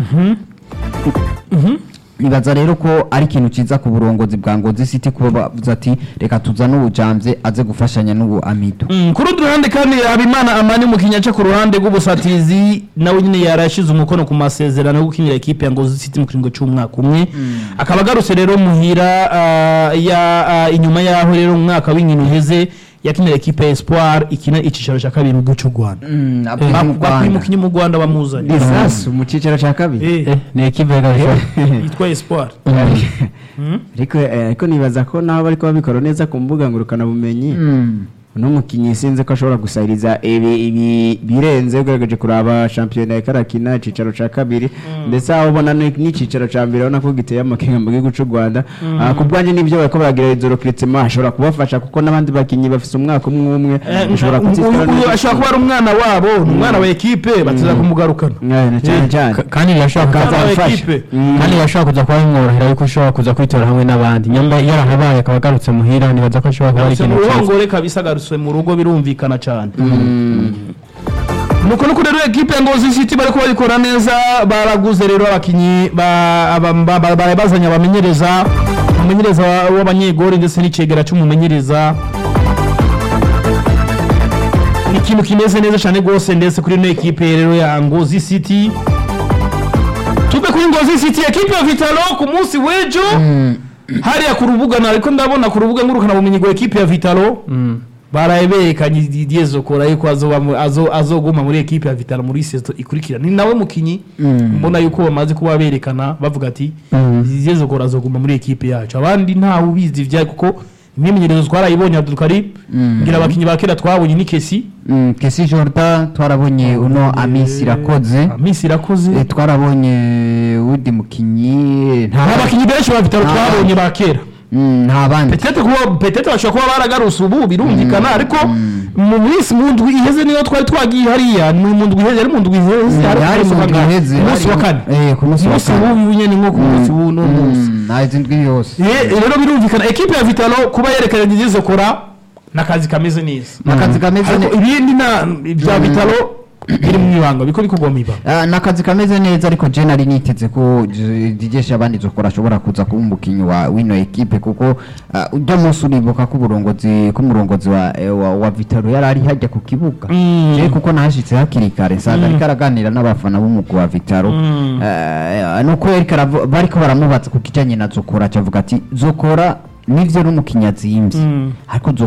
nibaza rero ko ari ikintu ciza ku burongozi bwa Ngozi City kuba bavuze ati reka tuzane ubujamvye aze gufashanya n'ubu Amido Mm, ku rundi ruhande kandi habimana amani umukinnyi aca ku ruhande rw'ubusatizi nawe nyine yarashize umukono ku masezerano yo gukinira ekipe ya ngozi city mu kiringo cy'umwaka umwe akaba agarutse rero muhira ah, ya ah, inyuma yaho rero mu mwaka w'inkino uheze yakinira ekipe ya espoir ikina icicaro cya kabiri mu gihugu cy'u rwanda bakuye umukinnyi mu rwanda bamuzanye lisasu mu cyiciro cya kabiri Eh, Eh, ni ekipe y'agasha yitwa espoir ariko eh, ariko nibaza ko naho bariko babikora neza ku mbuga ngurukanabumenyi uno mukinnyi sinzi ko ashobora gusahiriza ibi ibi birenze ugerageje kuraba shampiyona ya karakina icicaro ca kabiri ndetse aho ubona ni- n'icicaro ca mbere urabona ko giteye amakenga mu gihugu c'u Rwanda Ah, ku bwanjye nibyo bariko baragira izo recrutement ashobora kubafasha kuko n'abandi bakinnyi bafise umwaka umwe umwe Eh, ushobora uyu- kutitwara uyu neza. ashobora kuba ari umwana wabo ni umwana wa ekipe bateza kumugarukana Eh, na cyane cyane Ka- kandi birashobora Umwana wa kuza ekipe kandi birashobora kuza kuba bimworohera yuko ushobora kuza kwitora hamwe n'abandi nyamba yarahabaye akaba agarutse muhira nibaza ko ashobora kuba ari Garutse mu ikintu cyiza ruhongore kabisa agarutse mu rugo birumvikana cyane nuko nuko rero ekipe ya ngozi city bariko babikora neza baraguze rero abakinyi ba- aba- ba- ba- ba- bazanye abamenyereza umumenyereza wa- w'abanyegori ndetse n'icegera cy'umumenyereza ni ikintu kimeze neza cyane rwose ndetse kuri ino ekipe rero ya ngozi city tuve kuri ngozi city ekipe ya vitalo ku munsi w'ejo hariya ku rubuga nariko ndabona ku rubuga ngurukana bumenyi rwa ekipe ya Vitalo baraye berekanye Didier Zokora yuko azoba mu- azo- azoguma muri ekipe ya Vitalo muri sezo ikurikira ni nawe mukinyi mbona yuko bamaze kuba berekana bavuga ati Didier Zokora azoguma muri ekipe yacu abandi ntawe ubizi ivyayo kuko imyimenyerezo twarayibonye Abdul Karim ngira abakinyi ba kera twabonye ni Kesi Mm, Kesi Jordan twarabonye uno Amisi Irakoze Amisi irakoze Eh, twarabonye uwundi mukinyi nta nta bakinyi benshi ba Vitalo Nta- twabonye ba kera Mm, nta bandi petete kuba petete bashobora kuba baragaruse ubu birumvikana ariko mu minsi mu ndwi iheze niyo twari twagiye hariya ni mu ndwi iheze ari mu ndwi iheze Mm, ariko hari ku munsi mu wa ndwi kane. iheze, Ku munsi wa hari- kane eh, ku munsi wa umunsi kane. w'ubu nyene nko ku munsi w'uno munsi Mm, nta izindi ndwi yose Eh, rero birumvikana ekipe ya vitalo kuba yerekanye Didier kora n'akazi kameze neza n'akazi kameze ariko neza ibindi na bya vitalo biri mu ibanga biko bikugwa mu ibanga Ah, n'akazi kameze neza ariko je nari niteze ko J- Didier Shabani Zokora ashobora kuza kuba umukinyi wa wino ekipe kuko ah, ujya munsi uribuka ko uburongozi ko umurongozi wa, eh, wa, wa Vitaro yari ari hajya ku kibuga Mm. je kuko nahashitse hakiri kare nsanga ariko araganira n'abafana b'umugwi wa Vitaro Mm. Eh, nuko yariko aravu- bariko baramubaza ku kijanye na Zokora acavuga ati Zokora nivyo n'umukinyi azimvye Mm. ariko Zokora